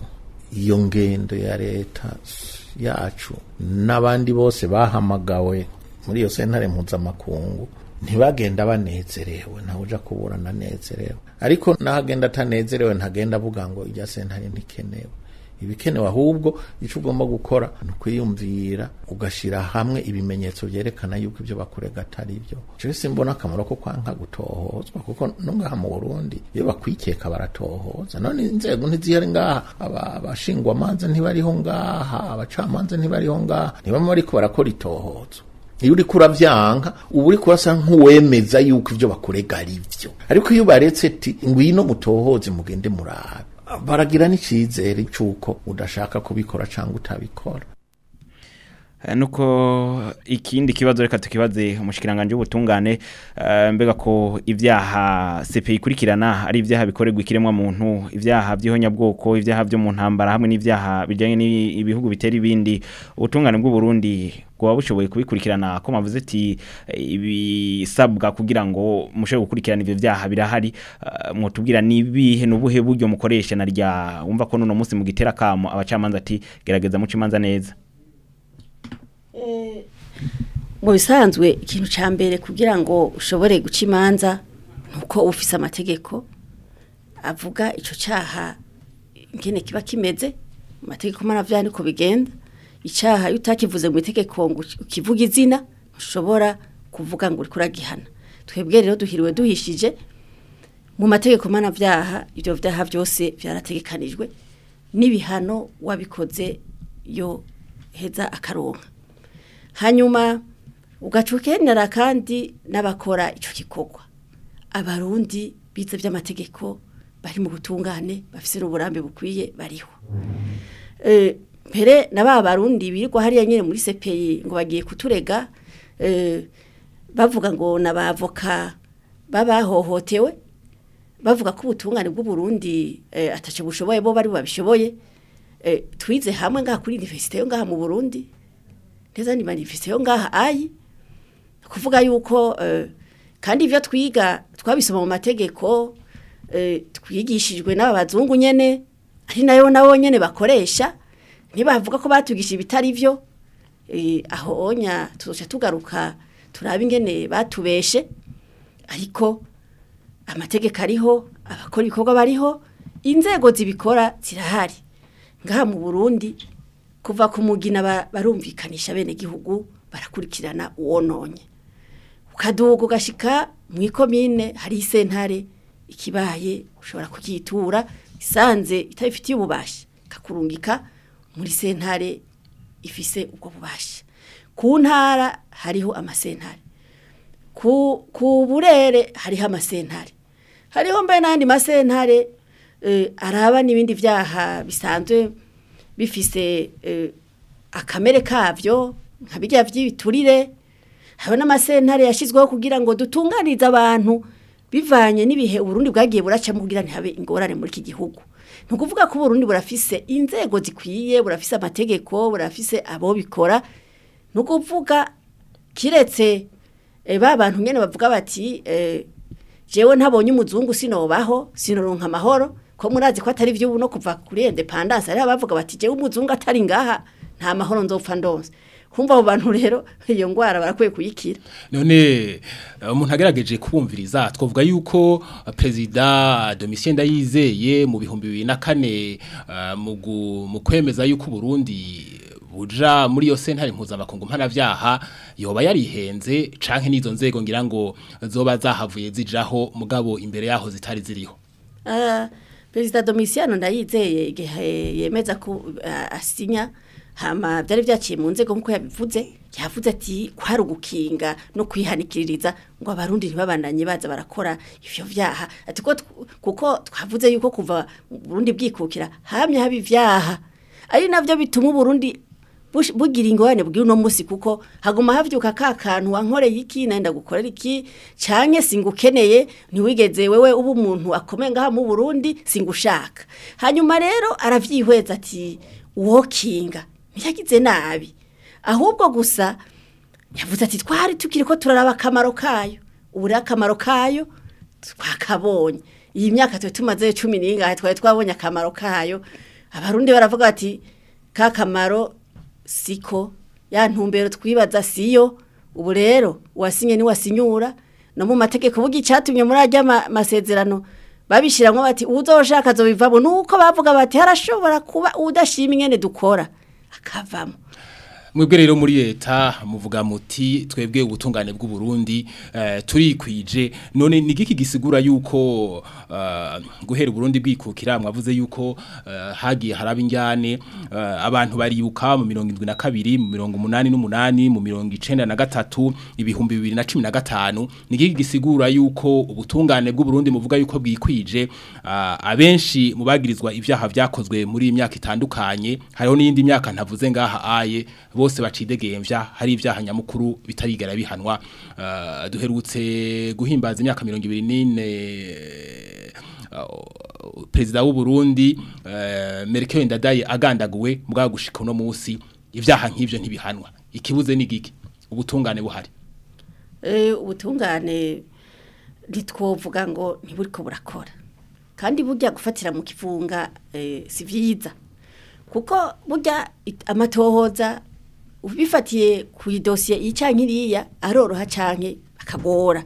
iyo ngendo ya leta yacu n'abandi bose bahamagawe muri iyo sentare mpuzamakungu ntibagenda banezerewe ntawe uja kuburana anezerewe ariko nahagenda atanezerewe ntagenda avuga ngo irya sentare ntikenewe ibikenewe ahubwo icyo ugomba gukora ni ukwiyumvira ugashyira hamwe ibimenyetso byerekana yuko ibyo bakurega atari byo jewe simbona akamaro ko kwanka gutohozwa kuko no ngaha mu burundi iyo bakwikeka baratohoza none inzego ntizihari ngaha abashingwamanza ntibariho ngaha abacamanza ntibariho ngaha ntibama bariko barakora itohozo iyo uriko uravyanka uba uriko urasa nk'uwemeza yuko ivyo bakurega ari vyo ariko iyo baretse ti ngwino mutohoze mugende murabe baragira n'icizere c'uko udashaka kubikora canke utabikora Eh, nuko ikindi kibazo reka tukibaze umushikiranganje w'ubutungane eh, mbega ko ivyaha CPI ikurikirana ari ivyaha bikorerwa ikiremwa muntu ivyaha by'ihonyabwoko ivyaha byo mu ntambara hamwe n'ivyaha bijanye n'ibihugu bitera ibindi ubutungane bw'u Burundi kuba bushoboye kubikurikirana ko mavuze ati eh, ibisabwa kugira ngo mushobore gukurikirana ivyo vyaha birahari eh, mwotubwira nibihe nubuhe buryo mukoresha na rya wumva ko nuno munsi mu gitera kamo abacamanza ati gerageza muce imanza neza mu bisanzwe ikintu cya mbere kugira ngo ushobore guca imanza ni uko ufise amategeko avuga icyo cyaha ingene kiba kimeze mu mategeko mpanabyaha niko bigenda icyaha iyo utakivuze mu itegeko ngo ukivuge izina ntushobora kuvuga ngo uri kuragihana twebwe rero duhiriwe duhishije mu mategeko mpanabyaha ibyo byaha byose byarategekanijwe n'ibihano wabikoze yo heza akaronka hanyuma ugaca ukenera kandi n'abakora icyo gikorwa abarundi bize by'amategeko bari mu butungane bafite n'uburambe bukwiye bariho Eh, mbere na ba barundi birirwa hariya nyine muri sepeyi ngo bagiye kuturega eh, bavuga ngo n'abavoka babahohotewe bavuga ko ubutungane bw'uburundi eh, ataco bushoboye bo bari babishoboye eh, twize hamwe ngaha kuri universite yo ngaha mu burundi neza ni manifeste yo ngaha ayi kuvuga yuko eh, kandi ivyo twiga twabisoma mu mategeko eh, twigishijwe n'aba bazungu nyene ari nayo nabo nyene bakoresha ntibavuga ko batwigisha ibitari vyo eh, aho onya tuzoca tugaruka turabe ingene batubeshe ariko amategeko ariho abakora ibikorwa bariho inzego zibikora zirahari ngaha mu Burundi kuva ku mugina ba- barumvikanisha bene gihugu barakurikirana uwononye ukaduga ugashika mu ikomine hari isentare ikibaye ushobora kuyitura isanze itabifitiye ububasha kakurungika muri sentare ifise ubwo bubasha ku ntara hariho amasentare ku ku burere hariho amasentare hariho mbe n'andi masentare eh, araba n'ibindi byaha bisanzwe bifise eh, akamere kavyo nka bijya by'ibiturire haba n'amasentare yashyizweho kugira ngo dutunganize abantu bivanye n'ibihe uburundi bwagiye buracamo kugira ntihabe ingorane muri iki gihugu ni ukuvuga ko uburundi burafise inzego zikwiye burafise amategeko burafise abo bikora ni ukuvuga kiretse eh, ba bantu nyene bavuga bati eh, jewe ntabonye umuzungu sinobaho sinoronka amahoro ko murazi ko atari vy'ubu no kuva kuri independence ari abavuga bati jewe umuzungu atari ngaha nta mahoro nzopfa ndonse kumva abo bantu rero iyo ngwara barakwiye kuyikira none eh, umuntu agerageje kubumviriza twavuga yuko eh, perezida Domitien Ndayizeye mu bihumbi bibiri na kane eh, mu gu- mu kwemeza yuko Burundi buja muri yo sentare mpuzamakungu mpanavyaha yoba yarihenze canke n'izo nzego ngira ngo zoba zahavuye zijaho mugabo imbere yaho zitari ziriho Ah, perezida Domitiano ndayizeye igihe yemeza ko ah, asinya hama byari byaciye mu nzego nkuko yabivuze yavuze ati kwari ugukinga no kwihanikiririza ngo abarundi ntibabandanye baza barakora ivyo vyaha ati ko tw- kuko twavuze yuko kuva mu Burundi bwikukira hamye haba ivyaha ari navyo bituma uburundi bush- bugira ingorane bw'uno uno musi kuko haguma havyuka ka kantu wankoreye iki nenda gukorera iki canke singukeneye ntiwigeze wewe uba umuntu akomeye ngaha mu Burundi singushaka hanyuma rero aravyihweza ati wokinga ntiyagize nabi ahubwo gusa yavuze ati twari tukiri ko turaraba akamaro kayo ubu rero akamaro kayo twakabonye iyi myaka twe tumaze cumi n'ingahe twari twabonye akamaro kayo abarundi baravuga bati ka kamaro siko ya ntumbero twibaza siyo ubu rero uwasinye niwasinyura no mu mategeko bugi cyatumye muri ajya ma- masezerano babishiramwo bati uzoshaka azobivamo nuko bavuga bati harashobora kuba udashima ingene dukora akavamo mwebwe rero muri leta muvuga muti twebwe ubutungane bw'u Burundi eh, turikwije none ni giki gisigura yuko eh, guhera Burundi bwikukira mwavuze yuko eh, hagiye haraba injyane eh, abantu baribuka mu 72 mu 88 mu 93 ibihumbi 2015 ni giki gisigura yuko ubutungane bw'u Burundi muvuga yuko bwikwije ah, abenshi mu bagirizwa ivyaha vyakozwe muri iyi myaka itandukanye hariho n'iyindi myaka ntavuze ngaha aye bose bacidegemvya hari ivyaha nyamukuru bitarigera bihanwa uh, duherutse guhimbaza imyaka 24 uh, perezida w'u Burundi uh, Merkel Ndadaye agandaguwe mbwa gushika no musi ivyaha nk'ivyo ntibihanwa ikibuze ni giki ubutungane buhari Eh, ubutungane ntitwovuga ngo ntiburiko burakora kandi burya gufatira mu kivunga eh, si vyiza kuko burya it- amatohoza ubifatiye ku idosiye iyi canke iriya aroroha canke akagora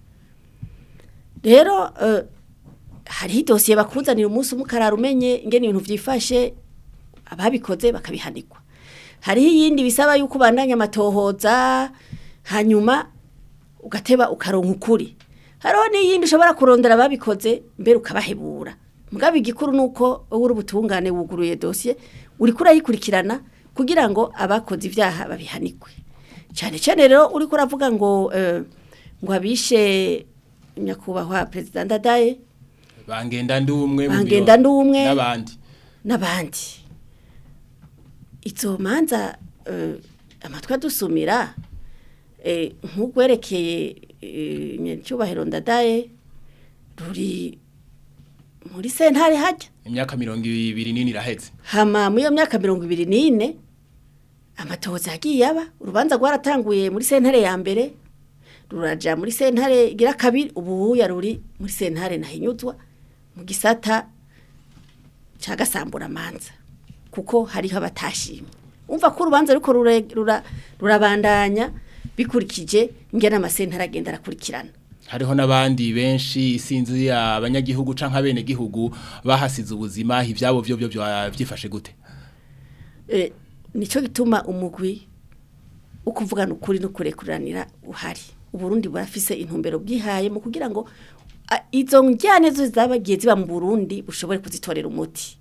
rero eh, hariho idosiye bakuzanira umunsi umwe ukarara umenye ingene ibintu vyifashe ababikoze bakabihanirwa hariho iyindi bisaba yuko ubandanya amatohoza hanyuma ugateba ukaronka ukuri hariho n'iyindi ushobora kurondera ababikoze mbere ukabahebura mugabo igikuru ni uko wowe uri ubutungane wuguruye dosiye uri kurayikurikirana kugira ngo abakoze ibyaha babihanikwe cyane cyane rero uri kuravuga ngo eh, ngo abishe nyakubahwa perezida ndadaye bangenda ndumwe mu Bangenda biro ndumwe. n'abandi n'abandi izo manza eh, amatwi adusumira eh, nk'ugwerekeye eh, nyacyubahiro ndadaye ruri muri sentare hajya imyaka 20 nini iraheze hama muri iyo myaka mirongo ibiri n'ine amatohoza yagiye aba urubanza rwaratanguye muri sentare ya mbere ruraja muri sentare igira kabiri ubu ruri muri sentare nahinyuzwa mu gisata ca gasamburamanza kuko hariho abatashimye umva ko urubanza ariko rurabandanya bikurikije ingene amasentare agenda arakurikirana hariho n'abandi benshi isinzi abanyagihugu canke abene gihugu bahasize ubuzima ivyabo byo byo byifashe gute eh nico gituma umugwi ukuvugana ukuri no kurekuranira uhari uburundi burafise intumbero bwihaye mu kugira ngo a- izo njyane zo zabagiye ziba mu Burundi bushobore kuzitorera umuti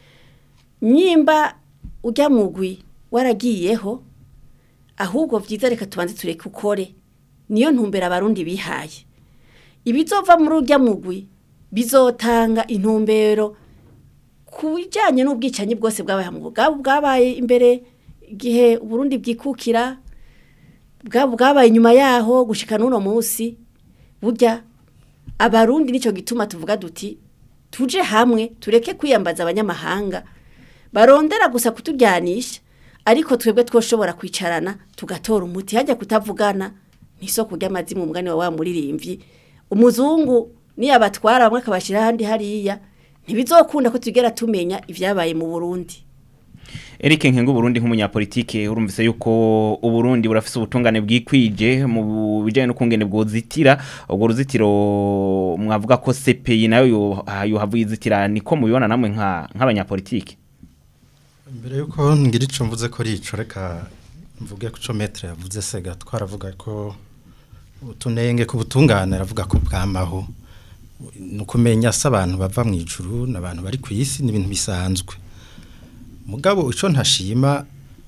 nyimba ujya mugwi waragiyeho ahubwo vyiza reka tubanze tureke ukore niyo ntumbero abarundi bihaye ibizova muri ujya mugwi bizotanga intumbero ku bijyanye n'ubwicanyi bwose bwabaye mu bwabo bwabaye imbere igihe uburundi bwikukira bwabo bwabaye inyuma yaho gushika n'uno munsi burya abarundi nicyo gituma tuvuga duti tuje hamwe tureke kwiyambaza abanyamahanga barondera gusa kuturyanisha ariko twebwe twoshobora kwicarana tugatora umuti hajya kutavugana n'isoko ry'amazimu umugani wa wa muririmbyi umuzungu niyo abatwara bamwe akabashyira ahandi hariya ntibizokunda ko tugera tumenya ibyabaye mu burundi Eric Nkengo Burundi nk'umunyapolitike urumvise yuko uburundi burafise ubutungane bwikwije mu bijanye no kungene bwozitira ubwo ruzitiro mwavuga ko CPI nayo yo- yohavuye izitira niko mubibona namwe nka nk'abanyapolitike mbere yuko ngira ico mvuze ko rico reka mvuge ko metre yavuze sega twaravuga ko utunenge ku butungane aravuga ko bwamaho nukumenya se abantu bava mu ijuru n'abantu bari ku isi n'ibintu bisanzwe mugabo ico ntashima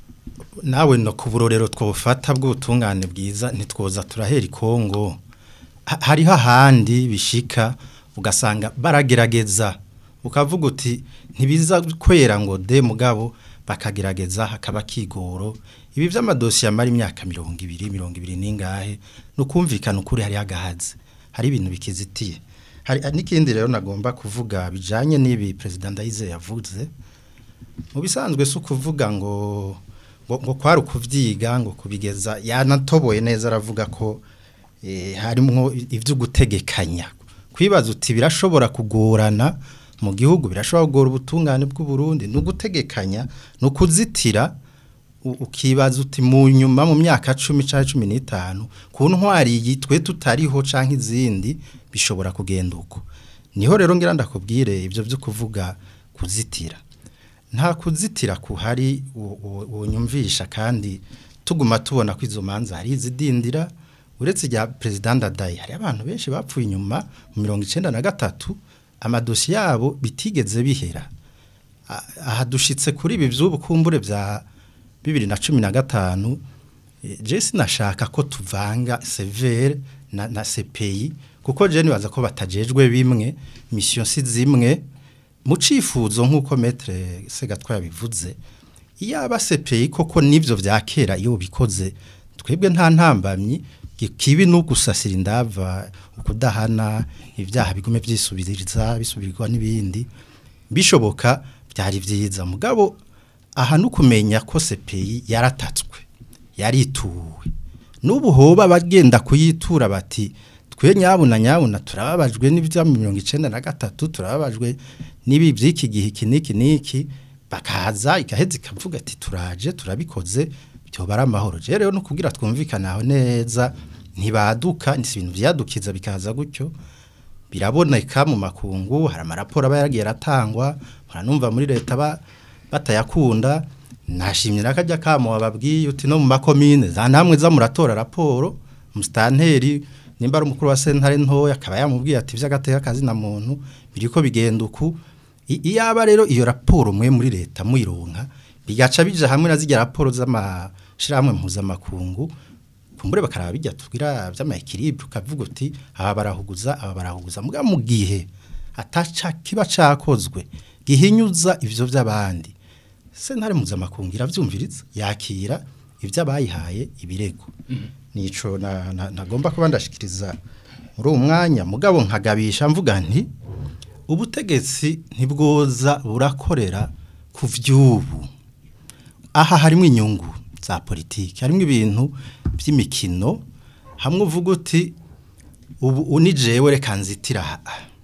nawe no ku burorero twofata bw'ubutungane bwiza ntitwoza turahera ikongo Ha- hariho ahandi bishika ugasanga baragerageza ukavuga uti ntibiza kwera ngo de mugabo bakagerageza hakaba kigoro ibi by'amadosiye amara imyaka mirongo ibiri mirongo ibiri n'ingahe ni ukumvikana ukuri hari agahaze hari ibintu bikizitiye hari n'ikindi rero nagomba kuvuga bijanye n'ibi perezida ndayize yavuze mu bisanzwe si ukuvuga ngo ngo, ngo kwari ukuvyiga ngo kubigeza yanatoboye neza aravuga ko eh, harimwo ivyo gutegekanya kwibaza uti birashobora kugorana mu gihugu birashobora kugora ubutungane bw'u Burundi no gutegekanya no kuzitira u- ukibaza uti mu nyuma mu myaka 10 canke 15 ku ntwari yitwe tutariho canke izindi bishobora kugenda uko niho rero ngira ndakubwire ivyo byo kuvuga kuzitira nta kuzitira kuhari unyumvisha kandi tuguma tubona ko izo manza hari izidindira uretse rya perezida ndadaye hari abantu benshi bapfuye inyuma mu mirongo icyenda na gatatu amadosi yabo bitigeze bihera A- aha dushitse kuri ibi by'ubukumbure bya bibiri na cumi na gatanu eh, je sinashaka ko tuvanga severe na, na CPI kuko je nibaza ko batajejwe bimwe mission si zimwe mu cifuzo nk'uko metre segatwa yabivuze iyo aba CPI koko nivyo vya kera iyo bikoze twebwe nta ntambamyi kibi no gusasira indava ukudahana ibyaha bigume byisubiriza bisubirwa n'ibindi bishoboka byari byiza mugabo aha no kumenya ko CPI yaratatswe yarituwe n'ubu hoba bagenda kuyitura bati twe nyabuna nyabuna turababajwe n'ibya mirongo icenda na gatatu turababajwe n'ibi by'iki gihe iki n'iki n'iki bakaza igaheza ikavuga ati turaje turabikoze byoba ari amahoro rero rero no kugira twumvikane aho neza ntibaduka ni ibintu byadukiza bikaza gutyo biraboneka mu makungu hari amaraporo aba yaragiye aratangwa muranumva muri leta ba batayakunda nashimye nakajya kamo wababwiye uti no mu makomine za namwe za muratora raporo mustanteri nimba ari umukuru wa sentare ntoya akaba yamubwiye ati vy'agateka kazi na muntu biriko bigenda uku iyaba rero iyo raporo mwe muri leta muyironka bigaca bija hamwe na zijya raporo z'amashirahamwe mpuzamakungu kumbure bakaraba bijya tugira vy'ama equilibre ukavuga uti aba barahuguza aba barahuguza muga mu gihe ataca kiba cakozwe gihinyuza ivyo vy'abandi sentare mpuzamakungu iravyumviriza yakira ivyo abayihaye ibirego nico nagomba kuba ndashikiriza muri uwo mwanya mugabo nkagabisha mvuga nti ubutegetsi ntibwoza burakorera ku vy'ubu aha harimo inyungu za politiki harimo ibintu by'imikino hamwe uvuga uti ubu unijewe reka nzitira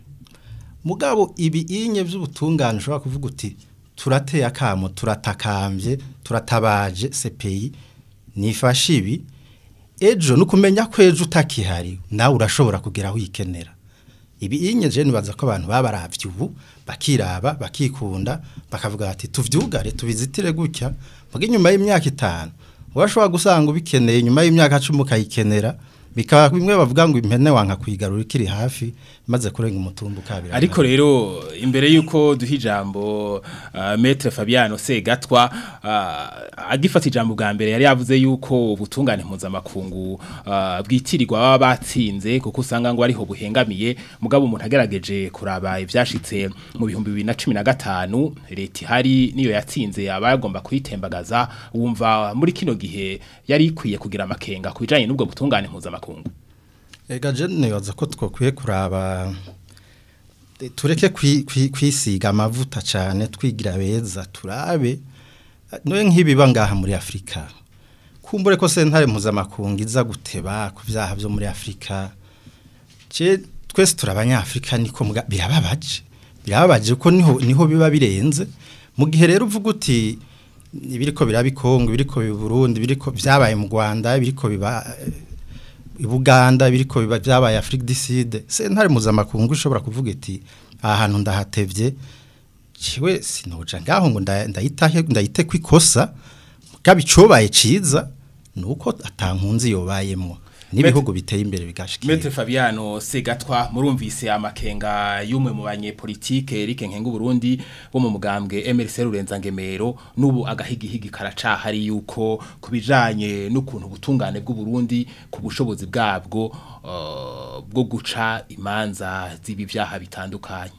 mugabo ibi inye by'ubutungane ushobora kuvuga uti turateye akamo turatakambye turatabaje CPI nifashe ibi ejo nukumenya ko ejo utakihari nawe urashobora kugera aho uyikenera ibi inyeje nibaza ko abantu baba baravye ubu bakiraba bakikunda bakavuga ati tuvyugare tubizitire gutya muga inyuma y'imyaka itanu urashobora gusanga ubikeneye nyuma y'imyaka 10 ukayikenera bikaba bimwe bavuga ngo impene wanka kwigarura ikiri hafi maze kurenga umutumbu kabira ariko rero imbere yuko duha ijambo uh, Maître Fabiano Segatwa uh, agifata ijambo bwa mbere yari yavuze yuko ubutungane mpuzamakungu uh, bwitirirwa baba batsinze kuko usanga ngo ariho buhengamiye mugabo umuntu agerageje kuraba ivyashitse mu bihumbi 2015 leta ihari niyo yatsinze abagomba kuyitembagaza wumva muri kino gihe yari ikwiye kugira amakenga kubijanye n'ubwo butungane mpuzamakungu Ega jene nibaza ko twakwiye kuraba tureke kwisiga amavuta cyane twigira beza turabe noye nk'ibiba ngaha muri Afrika kumbure ko sentare mpuzamakungu iza guteba ku byaha byo muri Afrika je twese turabanyafrika niko birababaje birababaje ko niho niho biba birenze mu gihe rero uvuga uti ibiriko birabikongo ibiriko bi Burundi biriko byabaye mu Rwanda biriko biba Buganda biriko biba byabaye Afrique du Sud sentare mpuzamakungu ushobora kuvuga iti aha hantu ndahatevye ciwe sinoja ngaho ngo ndayitahe ndayite kwikosa kabicobaye ciza nuko atankunzi yobayemo n'ibihugu biteye imbere bigashikira Maître Fabiano Segatwa murumvise amakenga y'umwe mu banyepolitike Eric Nkengu Burundi bo mu mugambwe MRC Rurenza Ngemero nubu agahigihigi karacahari yuko kubijanye n'ukuntu butungane bw'u Burundi ku bushobozi bwabwo uh, bwo guca imanza z'ibi byaha bitandukanye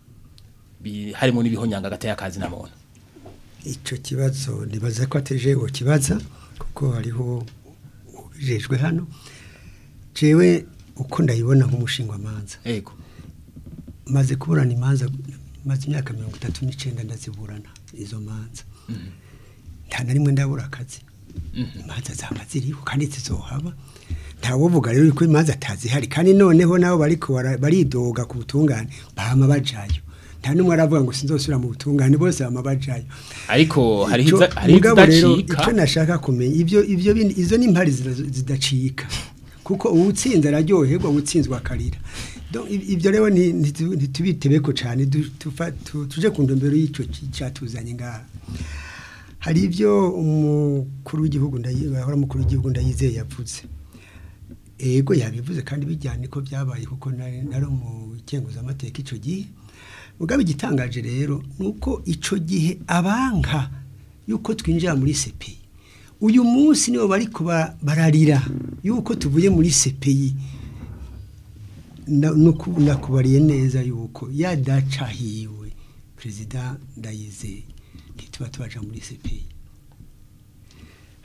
harimo n'ibihonyanga gateye akazi na muntu ico kibazo nibaza ko ateje wo kibaza kuko hariho ubijejwe hano jewe uko ndayibona nk'umushingwa manza yego maze kuburana imanza maze imyaka mirongo itatu n'icyenda ndaziburana izo manza nta na rimwe ndabura akazi imanza zaba ziriho kandi zizohaba ntawovuga rero ko imanza atazihari kandi noneho nabo bariko baridoga ku butungane bahama bajayo nta numwe aravuga ngo sinzosubira mu butungane bose bama bajayo ariko hari hari mugabo rero idacika icyo nashaka kumenya ibyo ibyo bindi izo ni impari zidacika kuko uwutsinze araryoherwa uwutsinzwe akarira ibyo rero ntitubitebeko cyane tuje ku ndombero y'icyo cyatuzanye ngaha hari ibyo umukuru w'igihugu bahora umukuru w'igihugu ndayizeye yavuze ego yabivuze kandi bijyanye ko byabaye kuko nari mu amateka icyo gihe mugabe igitangaje rero ni uko icyo gihe abanka yuko twinjira muri sepeyi uyu munsi nibo bari kuba bararira yuko tuvuye muri sepeyi nakubariye neza yuko yadacahiwe perezida ndayizeye ntituba tubaja muri sepeyi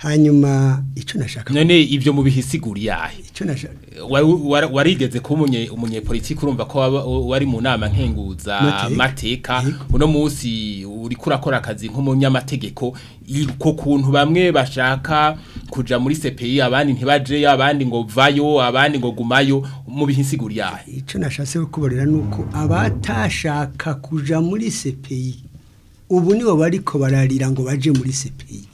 hanyuma icyo nashaka none ivyo mu bihisiguri yahe icyo nashaka Wa- wa- warigeze kuba umunye umunyepolitiki urumva ko waba- wari mu nama nkenguza Mateka. mateka Yego. uno munsi uriko urakora akazi nk'umunyamategeko ko kuntu bamwe bashaka kuja muri CPI abandi ntibajeyo abandi ngo vayo abandi ngo gumayo mu bihisiguri yahe icyo nashatse kukubarira ni uko abatashaka kuja muri CPI ubu nibo bariko bararira ngo baje muri CPI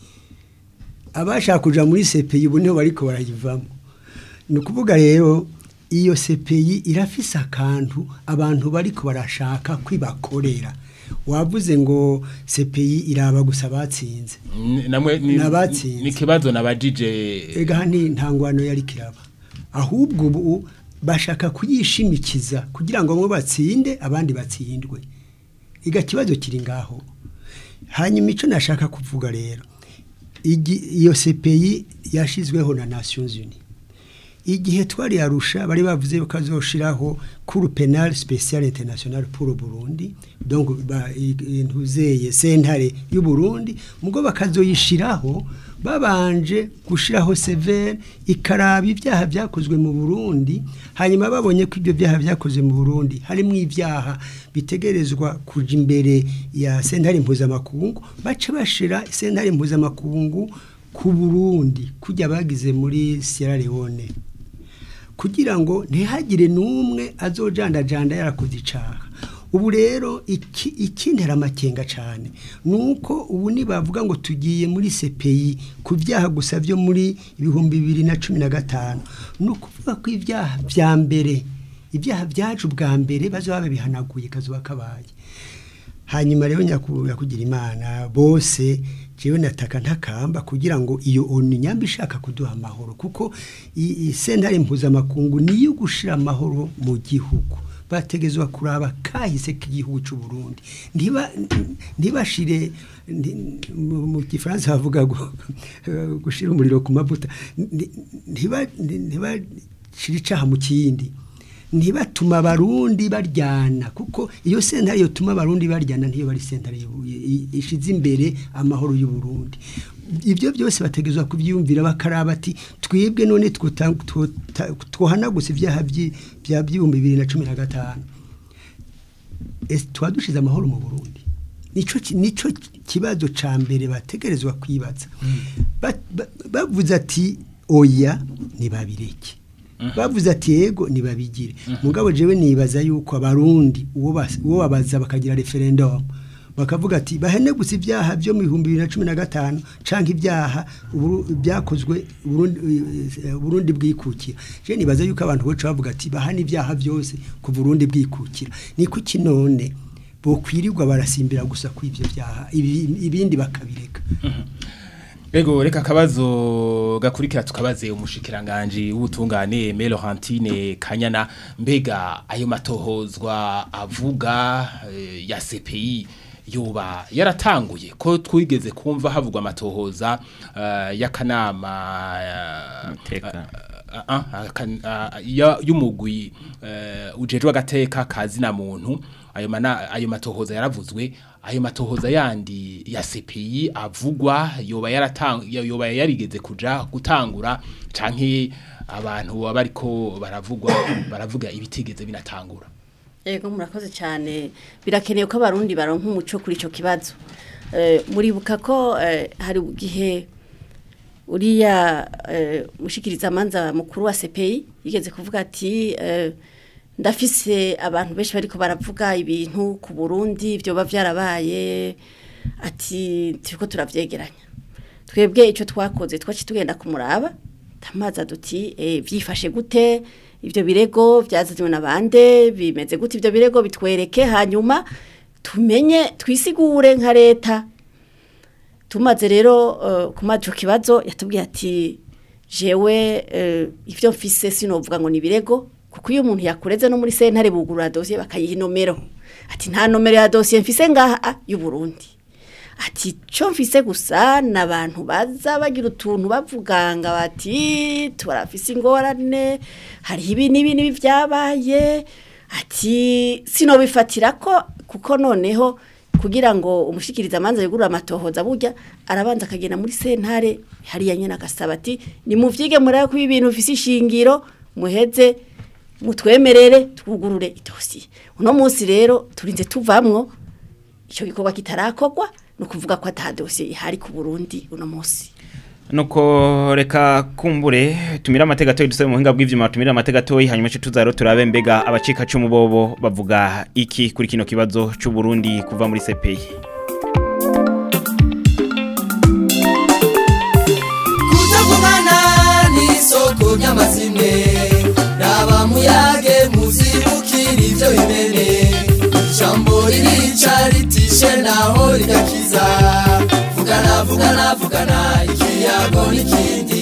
abashaka kuja muri CPI ubu nibo bariko barayivamo ni ukuvuga rero iyo CPI irafise akantu abantu bariko barashaka kwibakorera wavuze ngo CPI iraba gusa batsinze N- namwe ni- N'abatsinze. ni kibazo nabajije ega ni ntangwano yari kiraba ahubwo ubu bashaka kuyishimikiza kugira ngo bamwe batsinde abandi batsindwe iga kibazo kiri ngaho hanyuma icyo nashaka kuvuga rero igi- iyo CPI yashizweho na Nations Unies igihe twari arusha bari bavuze ko azoshiraho cour penal spécial international pour Burundi donc ba- i- intuzeye sentare y'u Burundi mugo bakazoyishiraho babanje gushiraho severe ikaraba ibyaha byakozwe mu Burundi hanyuma babonye ko ibyo byaha byakozwe mu Burundi harimo ibyaha bitegerezwa kuja imbere ya sentare mpuzamakungu bace bashira sentare mpuzamakungu ku Burundi kujya bagize muri Sierra Leone kugira ngo ntihagire n'umwe azojandajanda yarakoze icaha ubu rero iki ikintera amakenga cyane nuko ubu nibavuga ngo tugiye muri CPI ku byaha gusa byo muri ibihumbi bibiri na cumi na gatanu ni ukuvuga ko ibyaha bya mbere ibyaha byaje ubwa mbere bazoba babihanaguye kazuba kabaye hanyuma rero nyakugira imana bose jewe nataka ntakamba kugira ngo iyo onu nyamba ishaka kuduha amahoro kuko i- i- sentare mpuzamakungu niyo gushira amahoro mu gihugu bategezwa kuraba kahise k'igihugu cy'u Burundi ntiba ntibashire nti- mu mu gifaransa bavuga gu- gushira umuriro ku mavuta Nti- ntiba ntibashire icaha mu kindi ntibatuma abarundi baryana kuko iyo sentare yotuma abarundi baryana ntiyo bari sentare y'u- i- ishize imbere amahoro y'u Burundi ibyo byose bategezwa kubyiyumvira bakaraba ati twebwe none twota- twota- twohanaguse ibyaha byi- bya by'ibihumbi bibiri na cumi na gatanu ese tuba dushize amahoro mu Burundi nico ki- nico kibazo ca mbere bategerezwa kwibaza Ba- ba- bavuze ati oya ntibabireke bavuze ati yego ntibabigire mugabo jewe nibaza yuko abarundi uwo bas- uwo babaza bakagira referendum bakavuga ati bahene gusa ibyaha byo mu bihumbi bibiri na cumi na gatanu canke ibyaha Uburu- byakozwe Burundi eh, Burundi bwikukira je nibaza yuko abantu boca bavuga ati bahana ibyaha byose ku Burundi bwikukira ni kuki none bokwirirwa barasimbira gusa ku ivyo byaha ibi- ibindi bakabireka Ego reka akabazo gakurikira tukabaze umushikiranganje w'ubutungane Melorantine Kanyana mbega ayo matohozwa avuga eh, ya CPI yoba yaratanguye ko twigeze kumva havugwa amatohoza eh, y'akanama eh, Mateka. ah, ah, akan- ah, ya- y'umugwi eh, ujejwe agateka kazina muntu ayo mana ayo matohoza yaravuzwe ayo matohoza yandi ya CPI avugwa yoba yaratang yoba yarigeze kuja gutangura canke abantu baba ariko baravugwa baravuga ibitigeze binatangura Ego murakoze cyane birakenewe ko abarundi baronka umuco kuri ico kibazo Eh, muribuka ko eh, hari igihe uriya eh, mushikiriza amanza mukuru wa CPI yigeze kuvuga ati eh, ndafise abantu benshi bariko baravuga ibintu ku Burundi byo byarabaye ati turiko turavyegeranya twebwe icyo twakoze twaci tugenda kumuraba tamaza duti eh, byifashe gute ibyo birego byazanywe na bande bimeze gute ibyo birego bitwereke hanyuma tumenye twisigure nka leta tumaze rero uh, kumaza ico kibazo yatubwiye ati jewe uh, ivyo mfise sinovuga ngo ni birego kuko iyo umuntu yakureze no muri sentare bugurura dosiye bakayiha inomero ati nta nomero ya dosiye mfise ngaha y'u Burundi ati cyo mfise gusa n'abantu baza bagira utuntu bavuganga bati turafise ingorane hariho ibi n'ibi n'ibi byabaye ati sinobifatira ko kuko noneho kugira ngo umushikiriza amanza yugurura amatohoza burya arabanza akagenda muri sentare hariya nyene agasaba ati nimuvyige murabe ko ibintu bifise ishingiro muheze mutwemerere twugurure idosiye uno munsi rero turinze tuvamwo icyo gikorwa kitarakorwa ni ukuvuga ko ata dosiye ihari ku burundi uno munsi nuko reka kumbure tumira amateka atoyi dusaba mu buhinga bw'ivyuma tumira amateka atoyi hanyuma cyo tuzaro turabe mbega abacika cumu bobo bavuga iki kuri kino kibazo c'u Burundi kuva muri CPI kutagumana n'isoko ry'amazimwe raba muyage muzibukira ibyo bimene ijambo ririca ritishe naho rigakiza vugana vugana vugana ikiyago n'ikindi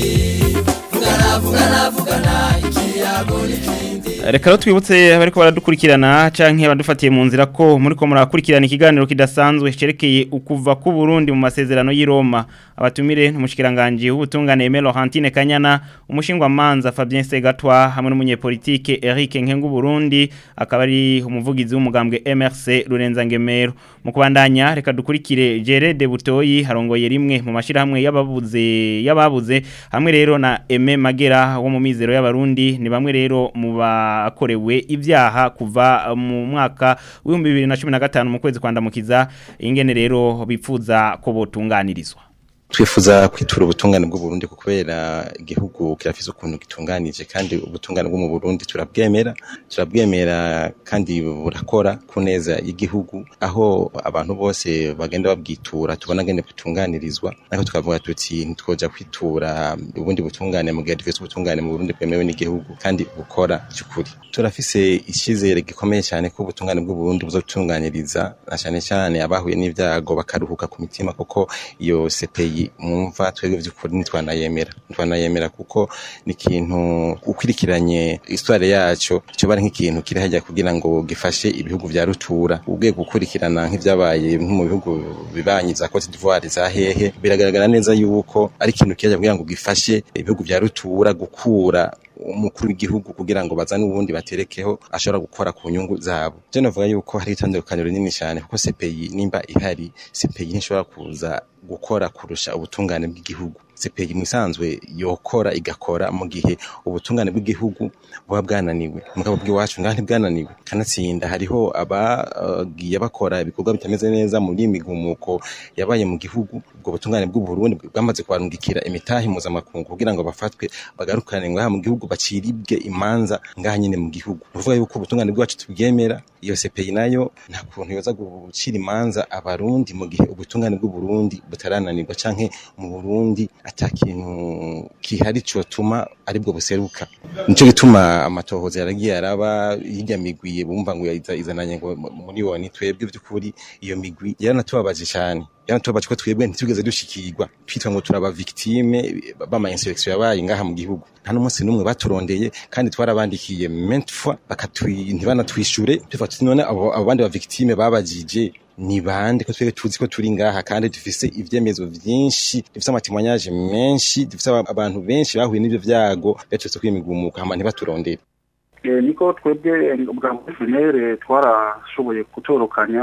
vugana vugana vugana ikiyago n'ikindi reka rero twibutse abariko baradukurikirana canke badufatiye mu nzira ko muri ko murakurikirana ikiganiro kidasanzwe cerekeye ukuva ku Burundi mu masezerano y'i Roma abatumire n'umushikiranganje w'ubutungane Aimé Laurentine Kanyana umushingwa manza Fabien Segatwa hamwe n'umunyepolitike Eric Nkengu Burundi akaba ari umuvugizi w'umugambwe MRC Rurenza Ngemero mu kubandanya reka dukurikire Jere de Butoyi harongoye rimwe mu mashirahamwe y'ababuze y'ababuze hamwe rero na Aimé Magera wo mu mizero y'abarundi ni bamwe rero mu bakorewe ibyaha kuva mu mwaka w'ibihumbi bibiri na cumi na gatanu mu kwezi kwandamukiza ingene rero bipfuza ko botunganirizwa twifuza kwitura ubutungane bw'u Burundi kubera igihugu kirafise ukuntu gitunganije kandi ubutungane bwo mu Burundi turabwemera turabwemera kandi burakora ku neza y'igihugu aho abantu bose bagenda babwitura tubona ngene butunganirizwa ariko tukavuga tuti ntitwoja kwitura ubundi butungane mu gihe dufise ubutungane mu Burundi bwemewe n'igihugu kandi bukora cyukuri turafise icyizere gikomeye cyane ko ubutungane bw'u Burundi buzotunganiriza na cyane cyane abahuye n'ibyago bakaruhuka ku mitima kuko iyo CPI mwumva twebwe by'ukuri ntitwanayemera ntitwanayemera kuko ni ikintu ukurikiranye histoire yacu cyo bari nk'ikintu kiri hajya kugira ngo gifashe ibihugu bya rutura ubwe gukurikirana nk'ibyabaye nko mu bihugu bibanyi za Cote d'Ivoire za hehe biragaragara neza yuko ari ikintu kijya kugira ngo gifashe ibihugu bya rutura gukura umukuru w'igihugu kugira ngo bazane ubundi baterekeho ashobora gukora ku nyungu zabo je navuga yuko hari itandukaniro rinini cyane kuko CPI nimba ihari CPI ntishobora kuza gukora kurusha ubutungane bw'igihugu CPI musanzwe yokora igakora mu gihe ubutungane bw'igihugu buba bwananiwe mugabo bw'iwacu ngaho ntibwananiwe kanatsinda hariho abagiye bakora ibikorwa bitameze neza muri imigumuko yabaye mu gihugu ubwo butungane bw'u Burundi bwamaze kwarungikira imitahi mpuzamakungu kugira ngo bafatwe bagarukane ngaha mu gihugu baciribwe imanza ngaha nyine mu gihugu uvuga yuko ubutungane bwacu tubwemera iyo CPI nayo nta kuntu yoza gucira imanza abarundi mu gihe ubutungane bw'u Burundi butarananirwa canke mu Burundi ata kintu kihari cyotuma aribwo buseruka nico gituma amatohoza yaragiye araba hirya migwi bumva ngo izananye ngo muri woni twebwe by'ukuri iyo migwi yaranatubabaje cyane yanatubabaje ko twebwe ntitugeze dushikirwa twitwa ngo turaba victime bama insurrection yabaye ngaha mu gihugu nta n'umunsi n'umwe baturondeye kandi twarabandikiye maintes fois bakatwi ntibanatwishure tuvuga tuti none abo abo bandi ba victime babajije ni bande ko twebwe tuzi ko turi ngaha kandi dufise ivyemezo vyinshi dufise amatimwanyaje menshi dufise abantu benshi bahuye n'ivyo vyago baturetse kwimigumuka hama ntibaturondere niko twebwe bwa FNL twarashoboye gutorokanya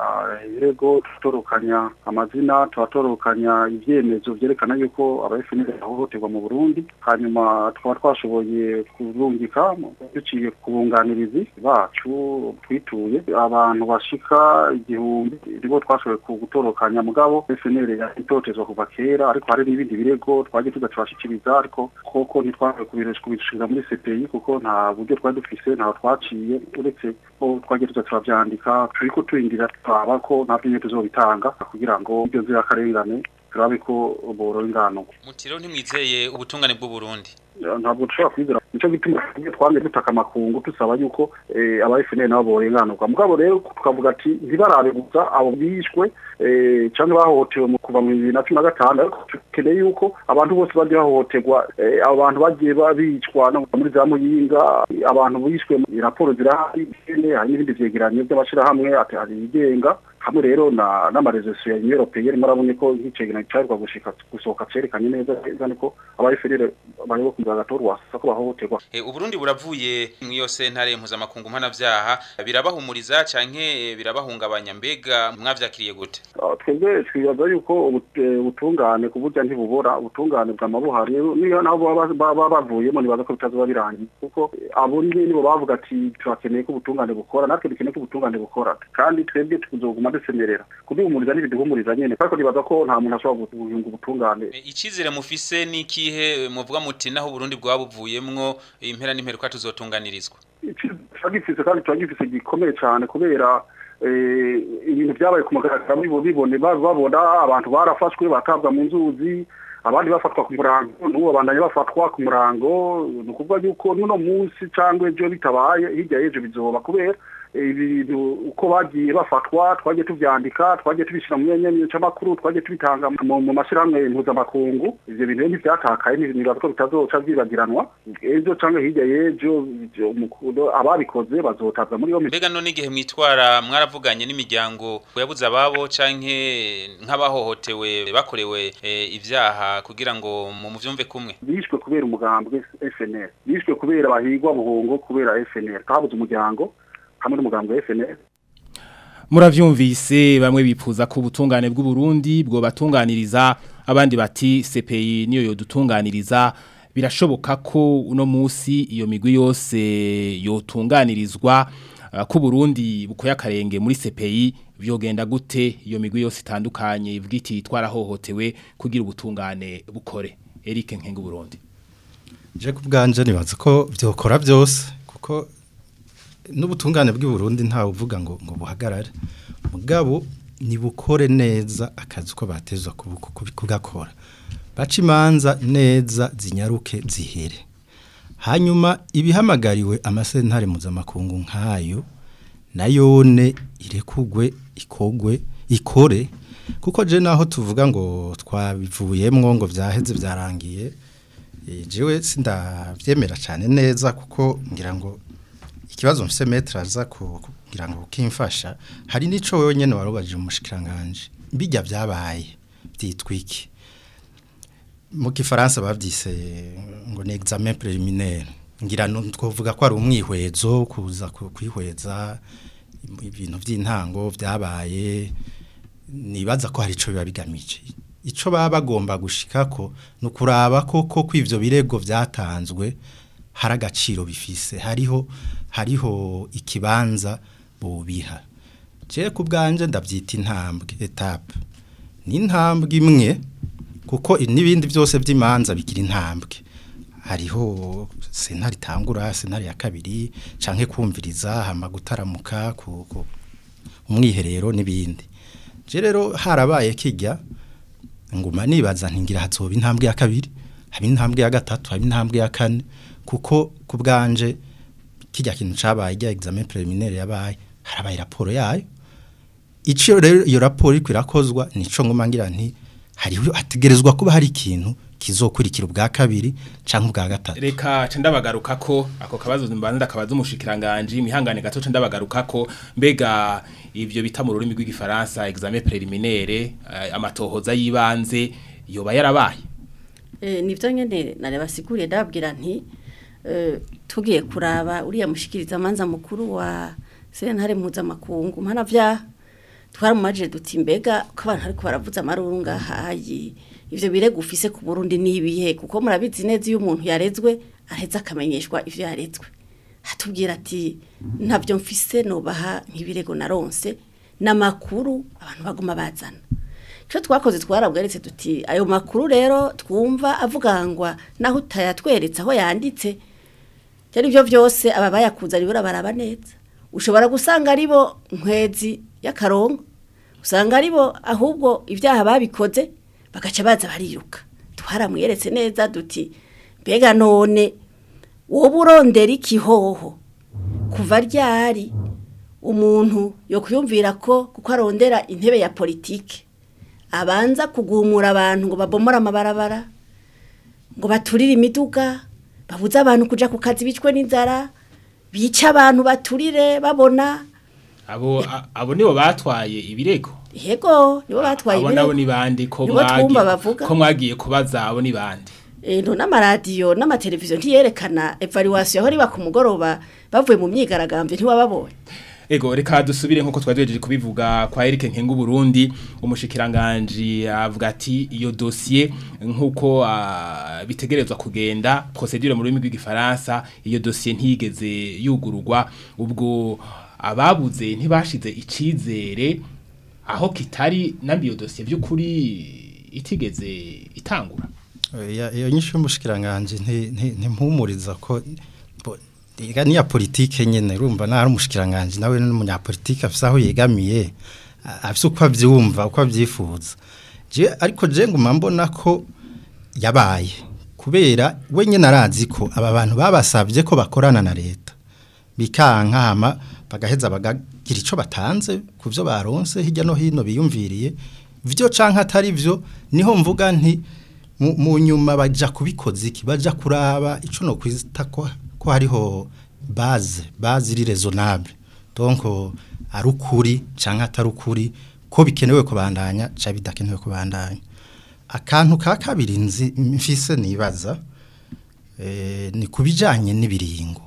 yego tutorokanya amazina tutorokanya ivyemezo vyerekana yuko aba FNL ahohoterwa mu Burundi hanyuma twaba twashoboye kurungika duciye ku bunganirizi bacu twituye abantu bashika igihumbi nibo twashoboye gutorokanya mugabo FNL yatotezwa kuva kera ariko hari n'ibindi birego twagiye tugacibashikiriza ariko koko ntitwashoboye kubishikiriza muri CPI kuko nta buryo twari dufise ntaho twaciye uretse ko twagiye tuza turavyandika turiko turindira twaba ko nta byo tuzobitanga kugira ngo ibyo nzirakarengane turabe ko borora ingano mutiro ntimwizeye ubutungane bw'u Burundi ntabwo dushobora kwizera nicyo gituma twamye dutaka amakungu tusaba yuko aba FNL nabo borenganurwa mugabo rero tukavuga ati ntibarabe gusa abo bishwe cyangwa bahohotewe mu kuva mu bibiri na cumi na gatanu ariko dukeneye yuko abantu bose bagiye bahohoterwa abo bantu bagiye bicwa no muri za muyinga abantu bishwe raporo zirahari hari n'ibindi vyegeranyo by'amashirahamwe hari ibigenga hamwe rero na n'amarezesiyo ya Européenne murabonye ko nk'icegeranyo cyarwa gushika gusohoka cerekanye neza neza niko aba FNL bayoboka bakumva agatorwasa ko bahohoterwa E, Uburundi buravuye mu iyo sentare mpuzamakungu mpanavyaha birabahumuriza canke birabahungabanya mbega mwavyakiriye gute Ah, twebwe twibaza yuko ubu- eh, ubutungane ku burya ntibubora ubutungane bwa mabuhari niyo nabo baba- baba bavuyemo nibaza ko bitazoba birangiye kuko eh, abo ni nibo bavuga ati turakeneye ko ubutungane bukora natwe dukeneye ko ubutungane bukora kandi twebwe tuzoguma dusemerera kuduhumuriza ntibiduhumuriza nyene ariko nibaza ko nta muntu ashobora guhunga ubutungane E, Icizere mufise nikihe muvuga muti naho Burundi bwaba buvuyemwo impera n'imperuka tuzotunganirizwa turagifise kandi turagifise gikomeye cyane kubera eh, ibintu byabaye ku mugaragaro bibo- bibone ba- babona abantu barafashwe batabwa mu nzuzi abandi bafatwa ku murango n'ubu babandanya bafatwa ku murango ni ukuvuga yuko n'uno munsi cyangwa ejo bitabaye hirya y'ejo bizoba kubera eh, ibintu uko bagiye bafatwa twagiye tuvyandika twagiye tubishyira mu myanya c'amakuru twagiye tubitanga mu mu mashyirahamwe mpuzamakungu ivyo bintu rero ntivyatakaye ni- nibaza ko bitazoca vyibagiranwa ejo canke hirya y'ejo ivyo umukundo ababikoze bazotabwa muri yombi mbega none igihe mwitwara mwaravuganye n'imiryango yabuze ababo canke nk'abahohotewe bakorewe e, ivyaha kugira ngo mu muvyumve kumwe bishwe kubera umugambwe FNL bishwe kubera bahigwa buhungo kubera FNL kabuze umuryango hamwe n'umugambwe wa FNL Muravyumvise bamwe bifuza ko ubutungane bw'u Burundi bwo batunganiriza abandi bati CPI niyo yodutunganiriza birashoboka ko uno musi iyo migwi yose yotunganirizwa uh, ko Burundi bukoya karenge muri CPI vyogenda gute iyo migwi yose itandukanye ibwiti twarahohotewe kugira ubutungane bukore Eric Nkengu Burundi je kubganje nibaza ko vyokora byose kuko n'ubutungane bw'i Burundi ntawe uvuga ngo ngo buhagarare mugabo nibukore neza akazi ko batezwa kubuko- kubi- kugakora baca imanza neza zinyaruke zihere hanyuma ibihamagariwe amasentare mpuzamakungu nk'ayo nayone irekugwe ikogwe ikore kuko je naho tuvuga ngo twabivuyemwo ngo vyaheze vyarangiye Eh, jewe sindavyemera cyane neza kuko ngira ngo ikibazo mfise metre aza ku- kugira ngo kimfasha hari nico wewe nyene warubaje mu mushikiranganje bijya byabaye byitwiki mu kifaransa bavyise ngo ni examen préliminaire ngira no twovuga ko ari umwihwezo kuza ku- kwihweza ibintu by'intango byabaye nibaza ko hari ico biba bigamije ico baba bagomba gushikako ni ukuraba koko ko ivyo birego vyatanzwe hari agaciro bifise hariho hariho ikibanza bobiha je ku bwanje ndavyita intambwe etape ni intambwe imwe kuko n'ibindi byose by'imanza bigira intambwe hariho sentare itangura sentare ya kabiri canke kumviriza hama gutaramuka ku, ku umwiherero n'ibindi je rero harabaye kijya nguma nibaza ntingira hazoba intambwe ya kabiri haba intambwe ya gatatu haba intambwe ya kane kuko ku bwanje kijya kintu cabaye rya examen préliminaire yabaye harabaye raporo yayo ico rero iyo raporo iri kwirakozwa nico nguma ngira nti hariho hategerezwa kuba hari ikintu kizokurikira ubwa kabiri canke ubwa gatatu Reka ca ndabagaruka ko ako kabazo mbanza kabaza umushikiranganje mihangane gato ca ndabagaruka ko mbega ivyo bita mu rurimi rw'igifaransa examen préliminaire eh, amatohoza yibanze yoba yarabaye Eh, nivyo nyene narebasiguriye ndababwira nti eh, tugiye kuraba uriya mushikiriza amanza mukuru wa sentare mpuzamakungu mpanavyaha twaramumajije duti mbega ko abantu ariko baravuza amaruru ngahayi ivyo birego ufise ku Burundi nibihe kuko murabizi neza iyo umuntu yarezwe areza akamenyeshwa ivyo yarezwe hatubwira ati ntavyo mfise nobaha nk'ibirego naronse n'amakuru abantu baguma bazana icyo twakoze twarabweretse duti ayo makuru rero twumva avugangwa naho utayatweretse aho yanditse byari byo byose aba bayakuza ribura baraba neza ushobora gusanga ari bo nkwezi y'akarongo usanga ari bo ahubwo ibyaha babikoze bagaca baza bariruka twaramweretse neza duti mbega none wowe urondera ikihoho kuva ryari umuntu yo kuyumvira ko kuko arondera intebe ya politike abanza kugumura abantu ngo babomore amabarabara ngo baturire imiduga babuze abantu kuja ku kazi bicwe n'inzara bica abantu baturire babona abo a- abo nibo batwaye ibirego yego nibo batwaye abo ibirego. nabo ni bandi ko Nibo twumva mwagiye bavuga. ko mwagiye kubaza abo ni bandi eh, no n'amaradiyo n'amateleviziyo ntiyerekana evaluation aho riba ku mugoroba bavuye mu myigaragambyo ntiwababonye Ego reka dusubire nkuko twajeje kubivuga kwa Eric Nkengu Burundi umushikiranganje avuga ati iyo dossier nkuko ah, bitegerezwa kugenda procedure mu rurimi rw'igifaransa iyo dossier ntigeze yugururwa ubwo ababuze ntibashize icizere aho kitari nambi iyo dossier by'ukuri itigeze itangura Oya, iyo nyinshi y'umushikiranganje nti- nti- ntimpumuriza ko bo- ega niya politike nyene urumva nari umushikiranganje nawe n'umunyapolitike afise aho yegamiye a- afise uko avyumva uko avyifuza je ariko je nguma mbona ko yabaye kubera we nyene arazi ko aba bantu babasavye ko bakorana na leta bikanka hama bagaheza bagagira ico batanze ku vyo baronse hirya no hino biyumviriye vyo canke atari vyo niho mvuga nti mu mu nyuma baja kubikoza iki baja kuraba ico no kwita ko ko hariho base base iri raisonnable donc ari ukuri canke atari ukuri ko bikenewe kubandanya ca bidakenewe kubandanya akantu ka kabiri nzi mfise nibaza eh, ni kubijanye n'ibiringo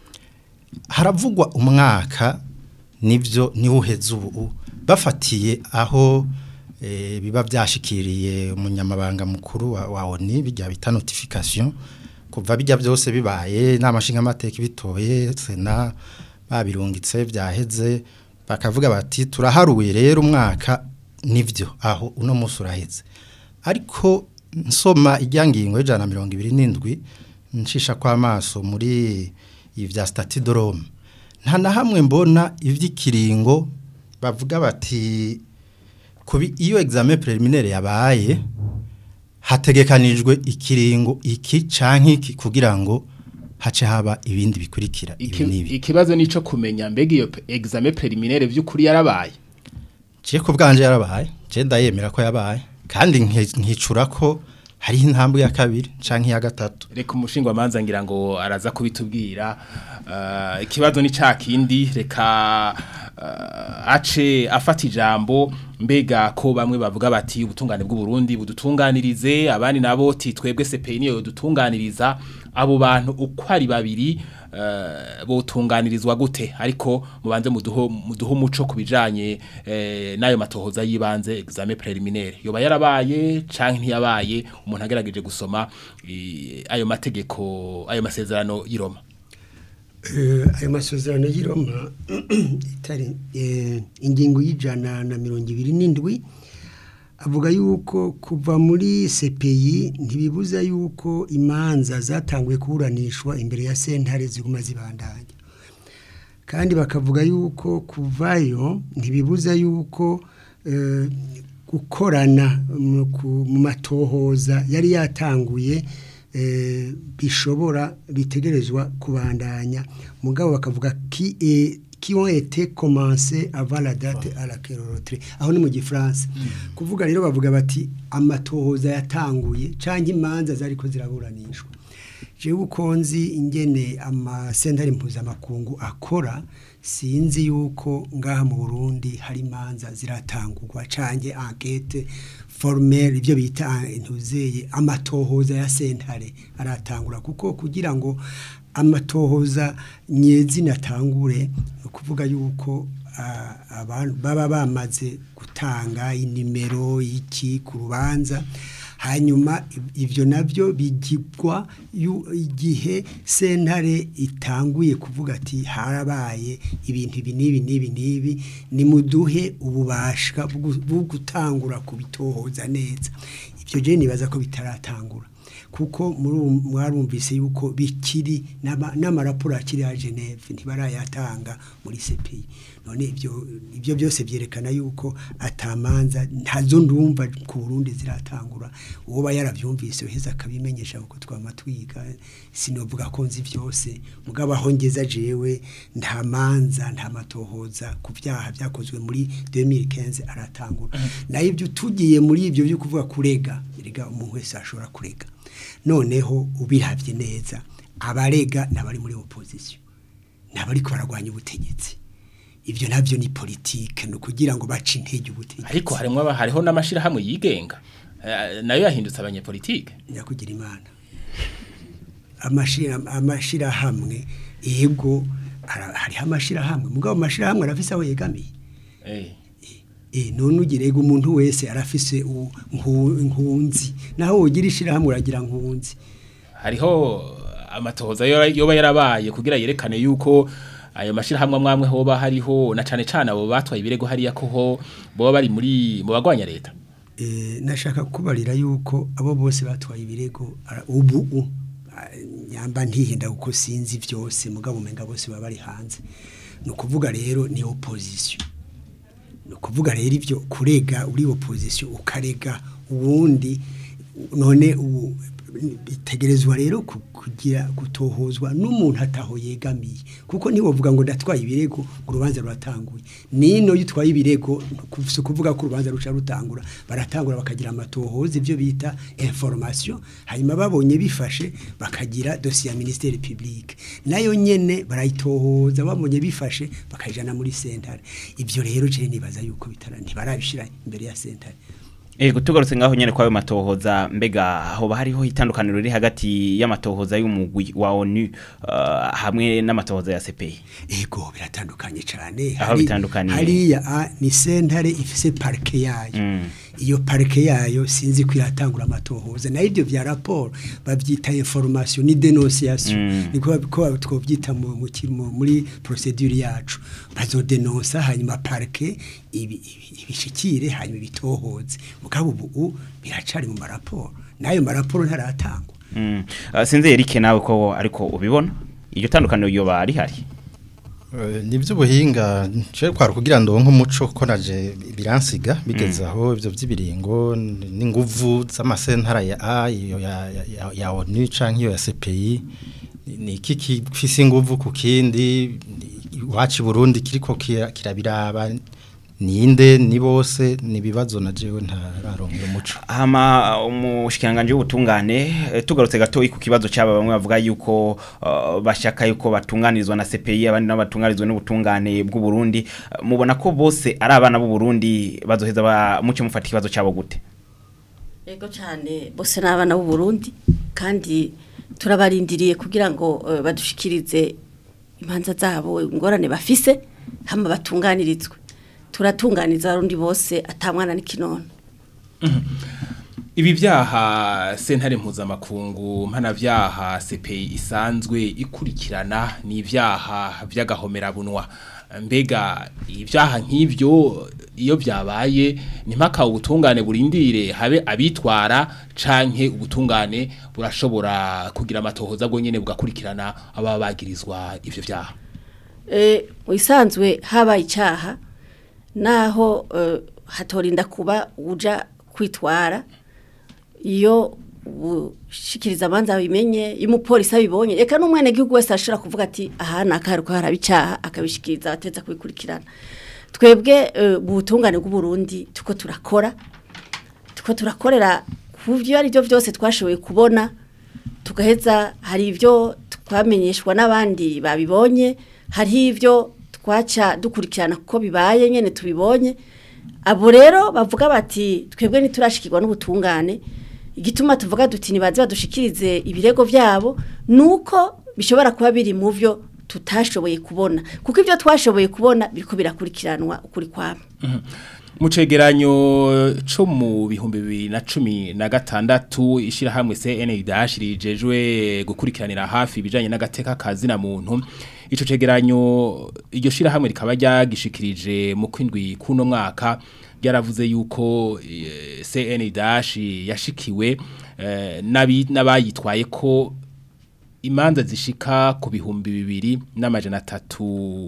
haravugwa umwaka nivyo niwo uheze ubu bafatiye aho eh, biba byashikiriye umunyamabanga mukuru wa, wa ONU bijya bita notification kuva bijya byose bibaye n'amashinga amateka bitoye sena babirungitse byaheze bakavuga bati turaharuye rero umwaka nivyo aho uno munsi uraheze ariko nsoma ijyangingo y'ijana na mirongo ibiri n'indwi nshisha kw'amaso muri ibya stati de Rome nta na hamwe mbona iby'ikiringo bavuga bati kubi iyo examen preliminaire yabaye hategekanijwe ikiringo iki canke iki kugira ngo hace haba ibindi bikurikira ibi Iki- nibi ikibazo nico kumenya mbega iyo pe- examen preliminaire by'ukuri yarabaye je ku bwanje yarabaye je ndayemera ko yabaye kandi nke- nkicura ko hariho intambwe ya kabiri canke iya gatatu reka umushinga manza ngira ngo araza kubitubwira uh, ikibazo ni ca kindi reka uh, ace afata ijambo mbega ko bamwe bavuga bati ubutungane bw'u Burundi budutunganirize abandi nabo ti twebwe CPI niyo dutunganiriza abo bantu uko ari babiri uh, botunganirizwa gute ariko mubanze muduho muduho umuco kubijanye eh, nayo matohoza yibanze examen preliminaire yoba yarabaye canke ntiyabaye umuntu agerageje gusoma eh, ayo mategeko ayo masezerano y'Iroma Eh, ayo masezerano y'i Roma itari eh, ingingo y'ijana na mirongo ibiri n'indwi avuga yuko kuva muri CPI ntibibuza yuko imanza zatanguye kuburanishwa imbere ya sentare ziguma zibandanya kandi bakavuga yuko kuvayo ntibibuza yuko eh, gukorana mu ku- mu matohoza yari yatanguye eh, bishobora bitegerezwa kubandanya mugabo bakavuga ki eh, qui ont été commencés avant la date à laquelle on retrait aho ni mu gifaransa kuvuga rero bavuga bati amatohoza yatanguye canke imanza zariko ziraburanishwa jewe uko nzi ingene amasentare mpuzamakungu akora sinzi yuko ngaha mu Burundi hari imanza ziratangurwa canke enquête formelle ibyo bita intuzeye amatohoza ya sentare aratangura kuko kugira ngo amatohoza nyezina atangure ni ukuvuga yuko ah, abantu baba bamaze gutanga inimero y'iki ku rubanza hanyuma ibyo nabyo bigirwa yu- igihe sentare itanguye kuvuga ati harabaye ibintu ibi n'ibi n'ibi n'ibi nimuduhe ububasha bwo bwo gutangura kubitohoza neza ibyo je nibaza ko bitaratangura kuko muri ubu mwarumvise yuko bikiri n'ama- n'amaraporo akiri ya Geneve ntibarayatanga muri CPI none ibyo ibyo byose byerekana yuko atamanza ntazo ndumva ku Burundi ziratangura uwo ba yaravyumvise uheza akabimenyesha kuko twama twiga sinovuga ko nzi byose mugabo aho ngeza jewe nta manza nta matohoza ku byaha byakozwe muri 2015 aratangura nayo ibyo tugiye muri ibyo byo kuvuga kurega erega umuntu wese ashobora kurega noneho ubiravye neza abarega nabari muri opposition nabari ko baragwanya ubutegetsi ibyo nabyo ni politike no kugira ngo bace intege ubutegetsi ariko harimo aba- hariho n'amashirahamwe yigenga eh, nayo yahindutse abanyepolitike nyakugira imana amashira amashirahamwe yego ara- hariho amashirahamwe mugabo amashirahamwe arafise aho yegamiye Eh. Eh, none ugirega umuntu wese arafise u- nku- nkunzi naho wogira ishirahamwe uragira nkunzi hariho amatohoza yo- yoba yarabaye kugira yerekane yuko ayo mashirahamwe amwamwe hoba hariho na cane cane abo batwaye ibirego hariya ko ho boba bari muri mu bagwanya leta Eh, nashaka kubarira yuko abo bose batwaye ibirego ara- ubu u- ah, nyamba ntihinda kuko sinzi byose mugabo umenga bose baba bari hanze ni ukuvuga rero ni opposition ni ukuvuga rero ibyo kurega uri opposition ukarega uwundi none ubu bitegerezwa rero ku- kugira gutohozwa n'umuntu ataho yegamiye kuko ntiwovuga ngo ndatwaye ibirego ngo urubanza ruratanguye nino iyo utwaye ibirego si ukuvuga ko urubanza ruca rutangura baratangura bakagira amatohoza ibyo bita information hanyuma babonye bifashe bakagira dosiye ya ministere publique nayo nyene barayitohoza babonye bifashe bakayijana muri sentare ibyo rero je nibaza yuko bitara ntibarabishira imbere ya sentare Ego tugarutse ngaho nyene kwayo matohoza mbega hoba hariho itandukaniro riri hagati y'amatohoza y'umugwi wa ONU uh, hamwe n'amatohoza ya CPI. Ego biratandukanye cyane. Aho bitandukaniye. Hariya a, ni sentare ifise parke yayo. Mm. Iyo parke yayo sinzi ko iratangura amatohoza. Na ibyo bya rapport bavyita information ni dénonciation. Mm. Niko ko twovyita mu mu ki- mu- muri procedure yacu. Bazodenonsa hanyuma parke ibi- ibi- ibishikire hanyuma ibitohoze. Mugabo ubu biracari mu maraporo. Nayo maraporo ntaratangwa. Mm. Uh, sinzi Eric nawe ko ariko ubibona iryo tandukaniro yoba ari hari. Eh, ni by'ubuhinga nce kwara kugira ngo nk'umuco ko naje biransiga bigeze aho ibyo by'ibiringo n- n'inguvu z'amasentara ya A iyo ya ya- ya, ya ONU canke iyo ya CPI ni- ni iki kifise inguvu ku kindi iwacu i Burundi kiriko kira- kirabiraba ninde ni bose ni bibazo na jewe ntararonkera umuco Hama umushikiranganje w'ubutungane eh, tugarutse gato ku kibazo cyaba bamwe bavuga yuko uh, bashaka yuko batunganirizwa na CPI abandi nabo batunganirizwa n'ubutungane bw'u Burundi Uh, mubona ko bose ari abana b'u Burundi bazoheza ba muce mufata ikibazo cyabo gute Ego cyane bose n'abana b'u Burundi kandi turabarindiriye kugira ngo eh, badushikirize imanza zabo ingorane bafise hama batunganirizwe turatunganiza abarundi bose atamwana n'ikinono ibi byaha sentare mpuzamakungu mpanabyaha CPI isanzwe ikurikirana ni ibyaha by'agahomerabunwa mbega ibyaha nk'ibyo iyo byabaye ni mpaka ubutungane burindire habe abitwara canke ubutungane burashobora kugira amatohoza bwo nyene bugakurikirana ababa bagirizwa ivyo byaha Eh, mu isanzwe habaye icyaha naho eh, hatorinda kuba uja kwitwara iyo ushikiriza amanza bimenye iyo umupolisi abibonye reka n'umwene gihugu wese ashobora kuvuga ati aha ni akaruko haraba icyaha akabishikiriza abateza kubikurikirana twebwe eh, mu butungane bw'uburundi tuko turakora tuko turakorera ku byo ari byo byose twashoboye kubona tugaheza hari ibyo twamenyeshwa n'abandi babibonye hariho ibyo twaca dukurikirana kuko bibaye nyine tubibonye abo rero bavuga bati twebwe ntiturashikirwa n'ubutungane igituma tuvuga duti nibaze badushikirize ibirego byabo ni uko bishobora kuba biri mu byo tutashoboye kubona kuko ibyo twashoboye kubona biriko birakurikiranwa ukuri kwabo mu cegeranyo co mu bihumbi bibiri na cumi na gatandatu ishirahamwe CNDH rijejwe gukurikiranira hafi ibijanye n'agateka kazi na muntu ico cegeranyo iryo shirahamwe rikaba ryagishikirije mu kwindwi kuno mwaka ryaravuze yuko eh, CNDH yashikiwe eh, nabi n'abayitwaye ko imanza zishika ku bihumbi bibiri n'amajana atatu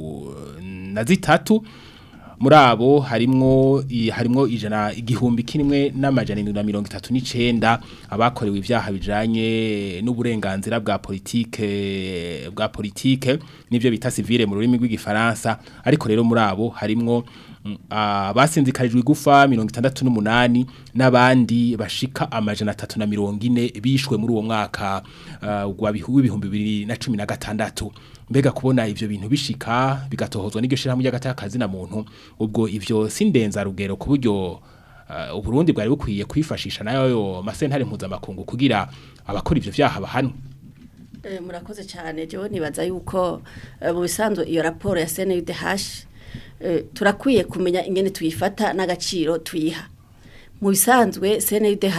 na zitatu muri abo harimwo i- harimwo ijana igihumbi kimwe n'amajana indwi na mirongo itatu n'icenda abakorewe ibyaha bijanye n'uburenganzira bwa politike bwa politike nivyo bita civile mu rurimi rw'igifaransa ariko rero muri abo harimwo mm, abasinzikarijwe igufa mirongo itandatu n'umunani n'abandi bashika amajana atatu na mirongo ine bishwe muri uwo mwaka ah, wa bihu- w'ibihumbi bibiri na cumi na gatandatu mbega kubona ivyo bintu bishika bigatohozwa n'iryo shirahamwe ry'agatakazi na muntu ubwo ivyo sindenza rugero ku buryo uh, uburundi bwari bukwiye kwifashisha nayo masentare mpuzamakungu kugira abakora ivyo vyaha bahanwe Eh, murakoze cyane jewe nibaza yuko eh, mu bisanzwe iyo raporo ya CNUDH eh, turakwiye kumenya ingene tuyifata n'agaciro tuyiha mu bisanzwe CNUDH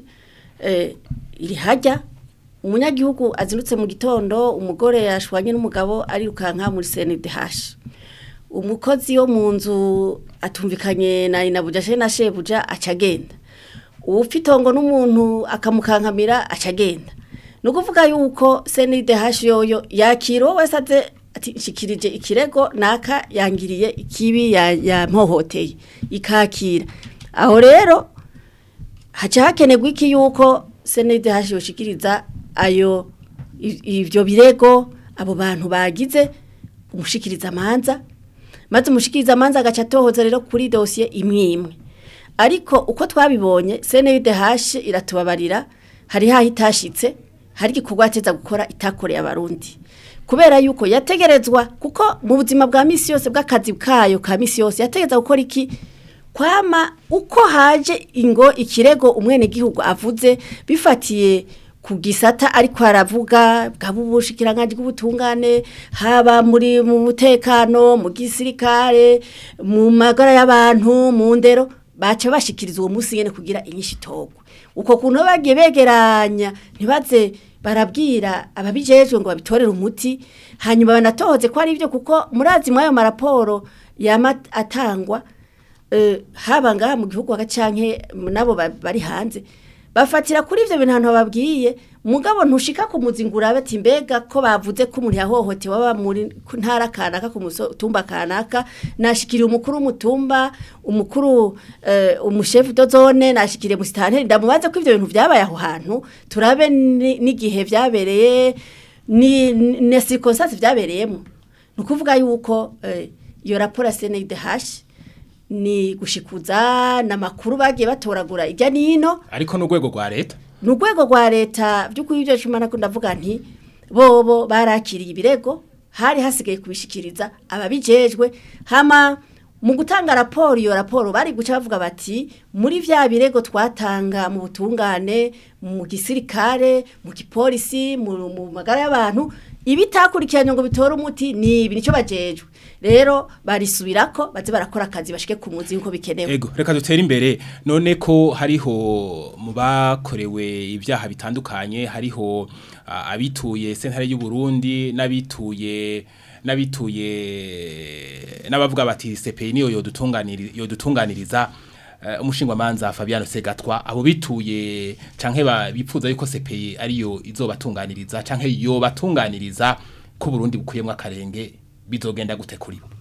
eh, iri hajya umunyagihugu azindutse mu gitondo umugore yashwanye n'umugabo arirukanka muri CNUDH umukozi wo mu nzu atumvikanye na inabuja she na shebuja acagenda uwufitongo n'umuntu akamukankamira acagenda ni ukuvuga yuko CNDH yoyo yakira uwo wese aze ati nshikirije ikirego naka yangiriye ikibi ya- yampohoteye ikakira aho rero haca hakenerwa iki yuko CNDH yoshikiriza ayo i- ivyo birego abo bantu bagize umushikiriza amanza maze umushikiriza amanza agaca atohoza rero kuri dosiye imwe imwe ariko uko twabibonye CNDH iratubabarira hari haho itashitse hari igikorwa yateza gukora itakoreye abarundi kubera yuko yategerezwa kuko mu buzima bwa misi yose bw'akazi kayo ka misi yose yategereza gukora iki kwama uko haje ingo ikirego umwene gihugu avuze bifatiye ku gisata ariko aravuga bwaba ubushikiranganje bw'ubutungane haba muri mu mutekano mu gisirikare mu magara y'abantu mu ndero baca bashikiriza uwo munsi nyene kugira inyinshi itogwa uko kuntu bagiye begeranya ntibaze barabwira ababijejwe ngo babitorere umuti hanyuma banatohoze ko ari byo kuko murazi muri ayo maraporo yama atangwa eh, haba ngaha mu gihugu hagacanke nabo ba- bari hanze bafatira kuri ivyo bintu ahantu babwiye mugabo ntushika ku muzingura ati mbega ko bavuze ko umuntu yahohotewe aba muri ku ntara kanaka ku mutumba kanaka nashikiriye umukuru w'umutumba umukuru eh, umushefu de zone nashikiriye musitanteri ndamubaze ko ivyo bintu vyabaye aho hantu turabe ni- n'igihe vyabereye ni ni circonstance vyabereyemo ni ukuvuga yuko eh, iyo raporo ya CNDH ni gushikuza n'amakuru bagiye batoragura ijya nino ariko n'urwego rwa leta ni urwego rwa leta by'ukuri ibyo cuma nako ndavuga nti bobo barakiriye ibirego hari hasigaye kubishikiriza ababijejwe hama mu gutanga raporo iyo raporo bari guca bavuga bati muri vya birego twatanga mu butungane mu gisirikare mu gipolisi mu, mu magara y'abantu ibitakurikiranye ngo bitore umuti ni ibi nico bajejwe rero barisubirako baze barakora akazi bashike ku muzi nkuko bikenewe Ego, reka dutere imbere none ko hariho mu bakorewe ibyaha bitandukanye hariho ah, abituye sentare y'u Burundi n'abituye n'abituye n'abavuga bati CPI niyo yodutunganiriza yodutunganiriza uh, umushingwa manza Fabiano Segatwa abo bituye canke ba- bipfuza yuko CPI ariyo izobatunganiriza canke yobatunganiriza ko Burundi bukuyemwe akarenge bizogenda gute kuri bo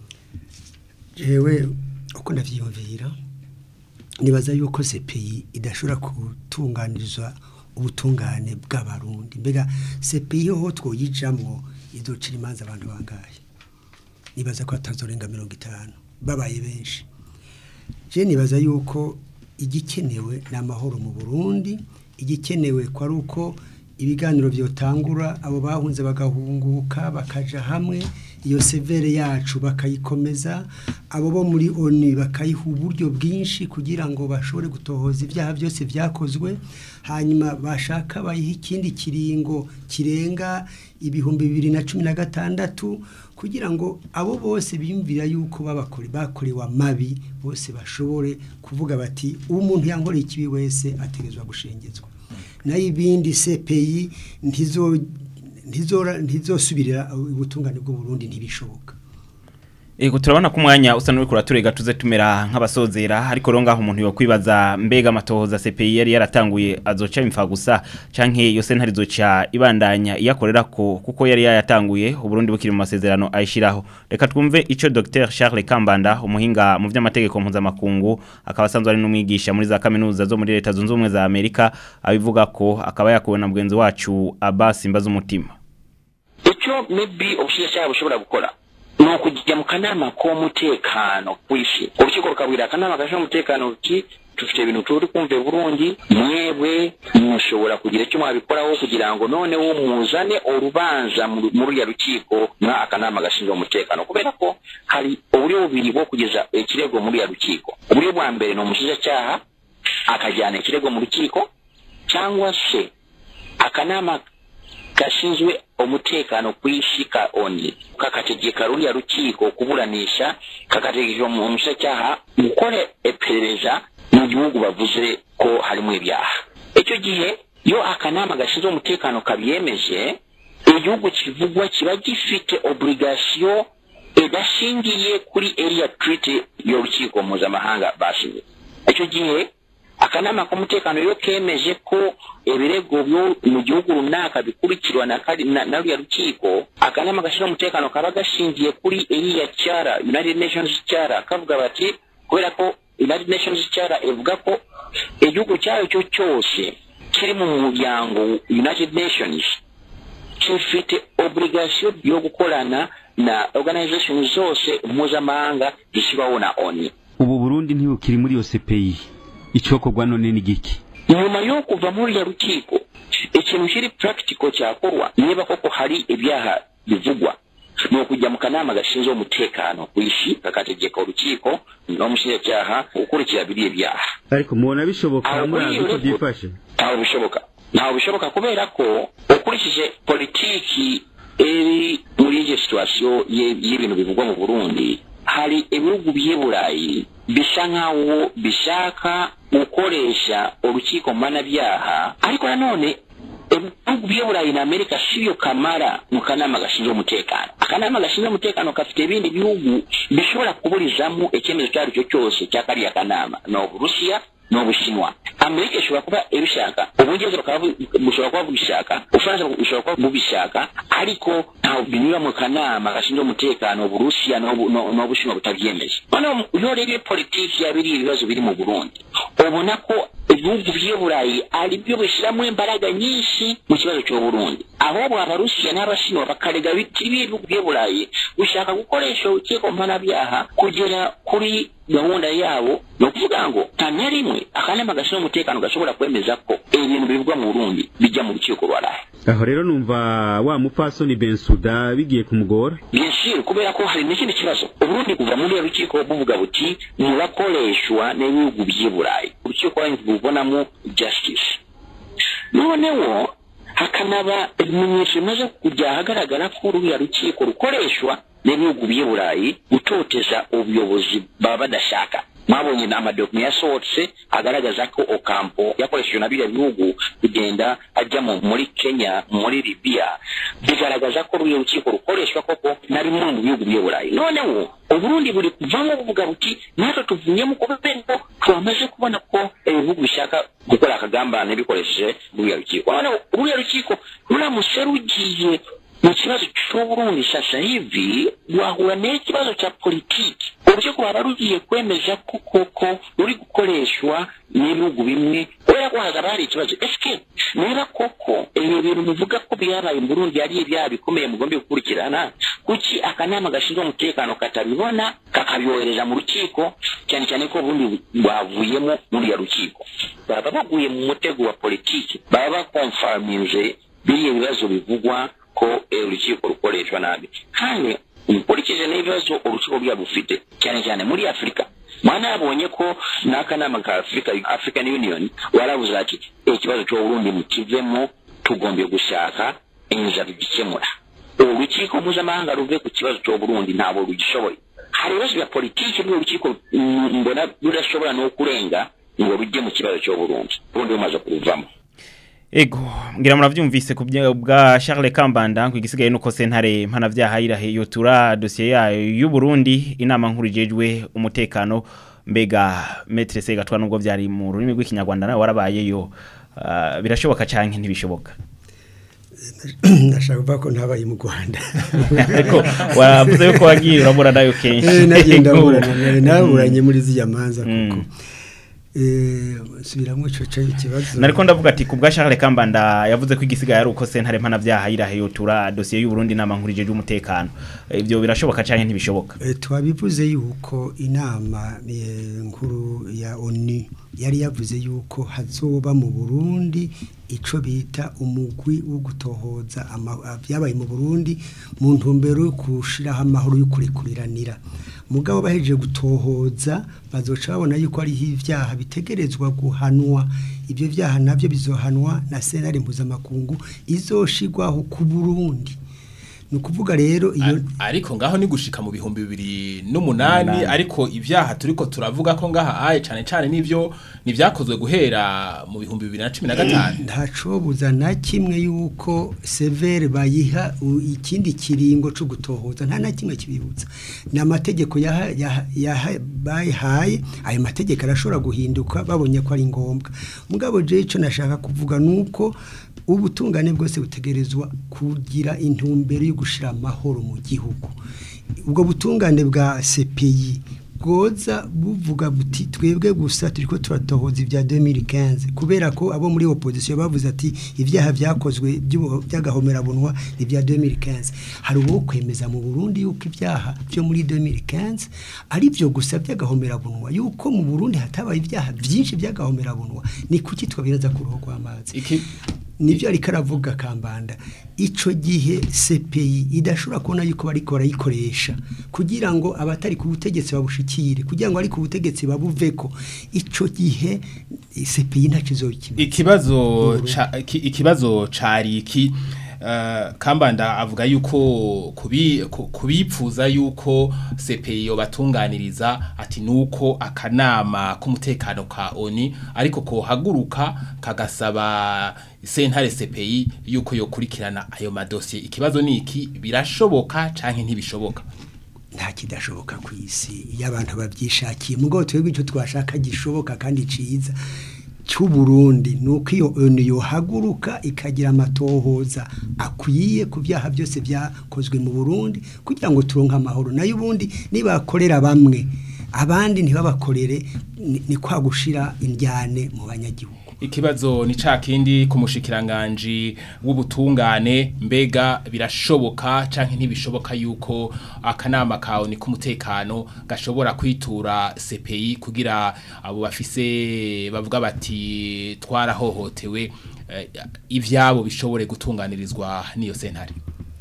jewe uko ndavyiyumvira nibaza yuko CPI idashobora gutunganirizwa ubutungane bw'abarundi mbega CPI ho twoyijamwo izocira imanza abantu bangaye nibaza ko atazorenga mirongo itanu babaye benshi je nibaza yuko igikenewe ni amahoro mu burundi igikenewe ko ari uko ibiganiro byotangura abo bahunze bagahunguka bakaja hamwe iyo severe yacu bakayikomeza abo bo muri oni bakayiha uburyo bwinshi kugira ngo bashobore gutohoza ibyaha byose byakozwe hanyuma bashaka bayiha ikindi kiringo kirenga ibihumbi bibiri na cumi na gatandatu kugira ngo abo bose biyumvira yuko babakore bakorewe amabi bose bashobore kuvuga bati umuntu yankoreye ikibi wese ategezwa gushengezwa nayo ibindi CPI ntizo ntizora ntizosubirira ubutungane bw'u Burundi ntibishoboka Ego turabona ko umwanya usa n'uri kuraturega tuze tumera nk'abasozera ariko rero ngaho umuntu yokwibaza mbega amatohoza CPI yari yaratanguye azoca imfa gusa canke yo sentare zoca ibandanya iyakorera ko kuko yari yayatanguye uburundi bukiri mu masezerano ayishiraho reka twumve ico Dr Charles Kambanda umuhinga mu vy'amategeko mpuzamakungu akaba asanzwe ari n'umwigisha muri za kaminuza zo muri leta zunze ubumwe za Amerika abivuga ko akaba yakuwe na mugenzi wacu Abbas Mbaza umutima icyo maybe ubushinjacyaha bushobora gukora ni ukujya mu kanama k'umutekano w'isi urukiko rukabwira akanama gashinzwe umutekano ruti dufite ibintu turi kumva burundi mwebwe mushobora kugira icyo mwabikoraho kugira ngo noneho muzane urubanza muri uriya rukiko na akanama gashinzwe umutekano kubera ko hari uburyo bubiri bwo kugeza ikirego muri uriya rukiko uburyo bwa mbere ni umushinjacyaha akajyana ikirego mu rukiko cyangwa se akanama gashinzwe umutekano ku isi ka oni kakategeka ruriya rukiko kuburanisha kakategeka umushinjacyaha gukora iperereza mu gihugu bavuze ko harimo ibyaha icyo gihe iyo akanama gashinzwe umutekano kabyemeje igihugu kivugwa kiba gifite oburigasiyo idashingiye kuri area treaty y'urukiko mpuzamahanga bashinze icyo gihe akanama k'umutekano iyo kemeje ko ibirego byo mu gihugu runaka bikurikirwa na kari- na na ruriya rukiko akanama gashinzwe umutekano kaba gashingiye kuri iriya cyara united nations cyara kavuga bati kubera ko united nations cyara ivuga ko igihugu cyayo cyo cyose kiri mu muryango united nations gifite obligation yo gukorana na organization zose mpuzamahanga zishyirwaho na oni ubu burundi ntibukiri muri iyo CPI icokorwa none ni giki nyuma yo kuva muri ya rukiko ikintu kiri practical cyakorwa niba koko hari ibyaha bivugwa ni ukujya mu kanama gashinzwe umutekano ku isi kakategeka urukiko n'umushinjacyaha gukurikira biriya byaha ariko mubona bishoboka Aho murazi muri ko iyo byifashe ntaho bishoboka ntaho bishoboka kubera ko ukurikije politiki iri muri iyo situwasiyo y'ibintu bivugwa mu burundi hari ibihugu by'i burayi bisa nk'aho bishaka gukoresha urukiko mpanabyaha ariko nanone ibihugu by'i burayi na amerika siyo kamara mu kanama gashinzwe umutekano akanama gashinzwe umutekano gafite ibindi bihugu bishobora kuburizamo icyemezo icyo ari cyo cyose cya kariya kanama ni uburusiya ni ubushinwa amerika ishobora kuba ibishaka ubungereza bukaba bu- bushobora kuba bubishaka ubufaransa bushobora kuba bubishaka ariko ntabwo binyura mu kanama gashinzwe umutekano uburusiya n'ubu- n'u- n'ubushinwa butabyemeje noneho iyo urebye politiki ya biriya ibibazo biri mu burundi ubona ko ibihugu by'i burayi ari byo bishyiramo imbaraga nyinshi mu kibazo cy'uburundi ahubwo abarusiya n'abashinwa bakarega biti b'ibihugu by'i burayi gushaka gukoresha urukiko mpanabyaha kugera kuri gahunda yabo ni ukuvuga ngo nta na rimwe akanama gashinzwe umutekano gashobora kwemeza ko ibintu bivugwa mu burundi bijya mu rukiko rwarahe aho rero numva wa mupfasoni bensuda bigiye kumugora byinshi kubera ko hari n'ikindi kibazo uburundi kuva muri iyo rukiko buvuga buti murakoreshwa n'ibihugu by'i burayi urukiko rubonamo justice noneho hakanaba ibimenyetso bimaze kujya ahagaragara ko ruriya rukiko rukoreshwa n'ibihugu by'i burayi gutoteza ubuyobozi baba badashaka mwabonye ni amadokume yasohotse agaragaza ko okampo yakoreshejwe na biriya bihugu kugenda ajya mu- muri kenya muri libiya bigaragaza ko ruriya rukiko rukoreshwa koko na bimwe mu bihugu by'i burayi noneho uburundi buri kuvamo buvuga buti natwe tuvuyemo kubera ko twamaze kubona ko ibihugu bishaka gukora akagambane bikoresheje ruriya rukiko noneho ruriya rukiko ruramutse rugiye mu kibazo cy'uburundi sasa hivi rwahura n'ikibazo cya politiki urukiko rwaba rugiye kwemeza ko koko ruri gukoreshwa n'ibihugu bimwe kubera ko hazaba hari ikibazo esike niba koko ibi bintu bivuga ko byabaye mu burundi ari ibyaha bikomeye mugomba gukurikirana kuki akanama gashinzwe umutekano katabibona kakabyohereza mu rukiko cyane cyane ko ubundi rwavuyemo muri ya rukiko baba baguye mu mutego wa politiki baba bakomfaminze biriya bibazo bivugwa ko eh, urukiko rukoreshwa nabi kandi ukurikije n'ibibazo urukiko rwaba rufite cyane cyane muri afurika mwana yabonye ko n'akanama ka afurika african union warabuze ati ikibazo cy'uburundi mukivemo tugombye gushaka inzira tugikemura urukiko mpuzamahanga ruve ku kibazo cy'uburundi ntabwo rugishoboye hari ibibazo bya politiki rw'uru rukiko mm, mbona rudashobora no kurenga ngo rujye mu kibazo cy'uburundi ubundi bumaze kuruvamo Ego, ngira muravyumvise ku bya- bwa Charles Kambanda ku igisigaye nuko sentare mpanavyaha irahe yotura dossier yayo y'u Burundi inama nkuru ijejwe umutekano mbega Maître Segatwa nubwo vyari mu rurimi rw'ikinyarwanda nawe warabayeyo uh, birashoboka canke ntibishoboka ndashaka kuvuga ko ntabaye mu rwanda ariko wavuze yuko wagiye urabura nayo kenshi Eh, nagenda mburana naburanye muri ziriya manza kuko eh, subiramo ico co ikibazo nariko ndavuga ati ku bwa Charles Kambanda yavuze ko igisigaye ari uko sentare mpanavyaha irahe yotura dossier y'u Burundi inama nkuru ijejwe umutekano ivyo birashoboka canke ntibishoboka Eh, twabivuze yuko inama eh, nkuru ya ONU yari yavuze yuko hazoba mu Burundi ico bita umugwi wo gutohoza byabaye mu Burundi mu ntumbero yo kushiraho amahoro yo kurekuriranira mugabo bahejeje gutohoza bazoca babona yuko ari ivyaha bitegerezwa guhanwa ibyo vyaha navyo bizohanwa na senare mpuzamakungu izoshigwaho ku Burundi ni ukuvuga rero iyo ariko ngaho ni gushika mu bihumbi bibiri n'umunani ariko ibyaha turiko turavuga ko ngaha aye cyane cyane n'ibyo nivyakozwe guhera mu bihumbi bibiri na cumi na gatanu ntacobuza na kimwe yuko severe bayiha ikindi kiringo co gutohoza nta na kimwe kibibutsa ni amategeko bayihaye ayo mategeko arashobora guhinduka babonye ko ari ngombwa mugabo je ico nashaka kuvuga nuko ubutungane bwose butegerezwa kugira intumbero yo gushira amahoro mu gihugu ubwo butungane bwa CPI bwoza buvuga buti twebwe gusa turiko turatohoza ibya 2015 kubera ko abo muri opposition bavuze ati ivyaha vyakozwe by'agahomera bunwa ni bya 2015 hari uwo kwemeza mu Burundi yuko ivyaha byo muri 2015 ari byo gusa by'agahomera bunwa yuko mu Burundi hatabaye ivyaha byinshi by'agahomera bunwa ni kuki twabiraza ku ruho rw'amazi nibyo ariko aravuga kambanda ico gihe CPI idashobora kubona yuko bariko barayikoresha kugira ngo abatari ku butegetsi babushikire kugira ngo ari ku butegetsi babuveko ico gihe CPI ntaco izokimenya ikibazo ca, ki, ikibazo cari iki Uh, kambanda avuga yuko kubi kubipfuza yuko CPI yo batunganiriza ati nuko akanama k'umutekano ka ONI ariko ko haguruka kagasaba sentare CPI yuko yokurikirana ayo madosiye ikibazo niki birashoboka canke ntibishoboka nta kidashoboka ku isi iyo abantu babyishakiye mugo twebwe icyo twashaka gishoboka kandi ciza cy'uburundi nuko iyo onu yohaguruka ikagira amatohoza akwiye ku byaha byose byakozwe mu burundi kugira ngo turonke amahoro nayo ubundi nibakorera bamwe abandi ntibabakorere ni kwa gushira indyane mu banyagihugu ikibazo ni ca kindi ku mushikiranganje w'ubutungane mbega birashoboka canke ntibishoboka yuko akanama kawe ni k'umutekano gashobora kwitura CPI kugira abo bafise bavuga bati twarahohotewe eh, ivyabo bishobore gutunganirizwa niyo sentare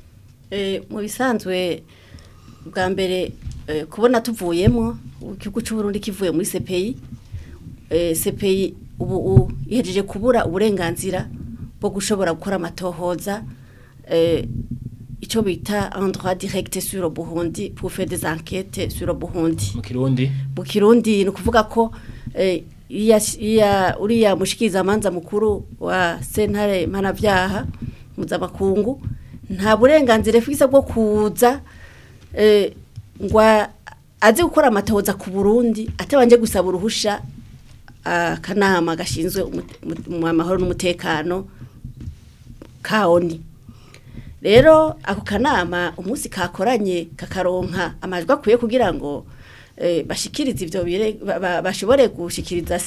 eh mu bisanzwe bwa mbere eh, kubona tuvuyemo igihugu cy'u Burundi kivuye muri CPI eh, CPI ubu ihejeje kubura uburenganzira bwo gushobora gukora amatohoza eh, icyo bita un droit direct sur le Burundi pour faire des enquêtes sur le Burundi mu kirundi mu kirundi ni ukuvuga ko eh, iya iya uriya mushikiriza amanza mukuru wa sentare mpanavyaha mpuzamakungu nta burenganzira afise bwo kuza eh, ngwa azi gukora amatohoza ku Burundi atabanje gusaba uruhusha akanama gashinzwe amahoro n'umutekano kaoni rero ako kanama umunsi kakoranye kakaronka amajwi akwiye kugira ngo bashikirize ibyo bashobore gushikiriza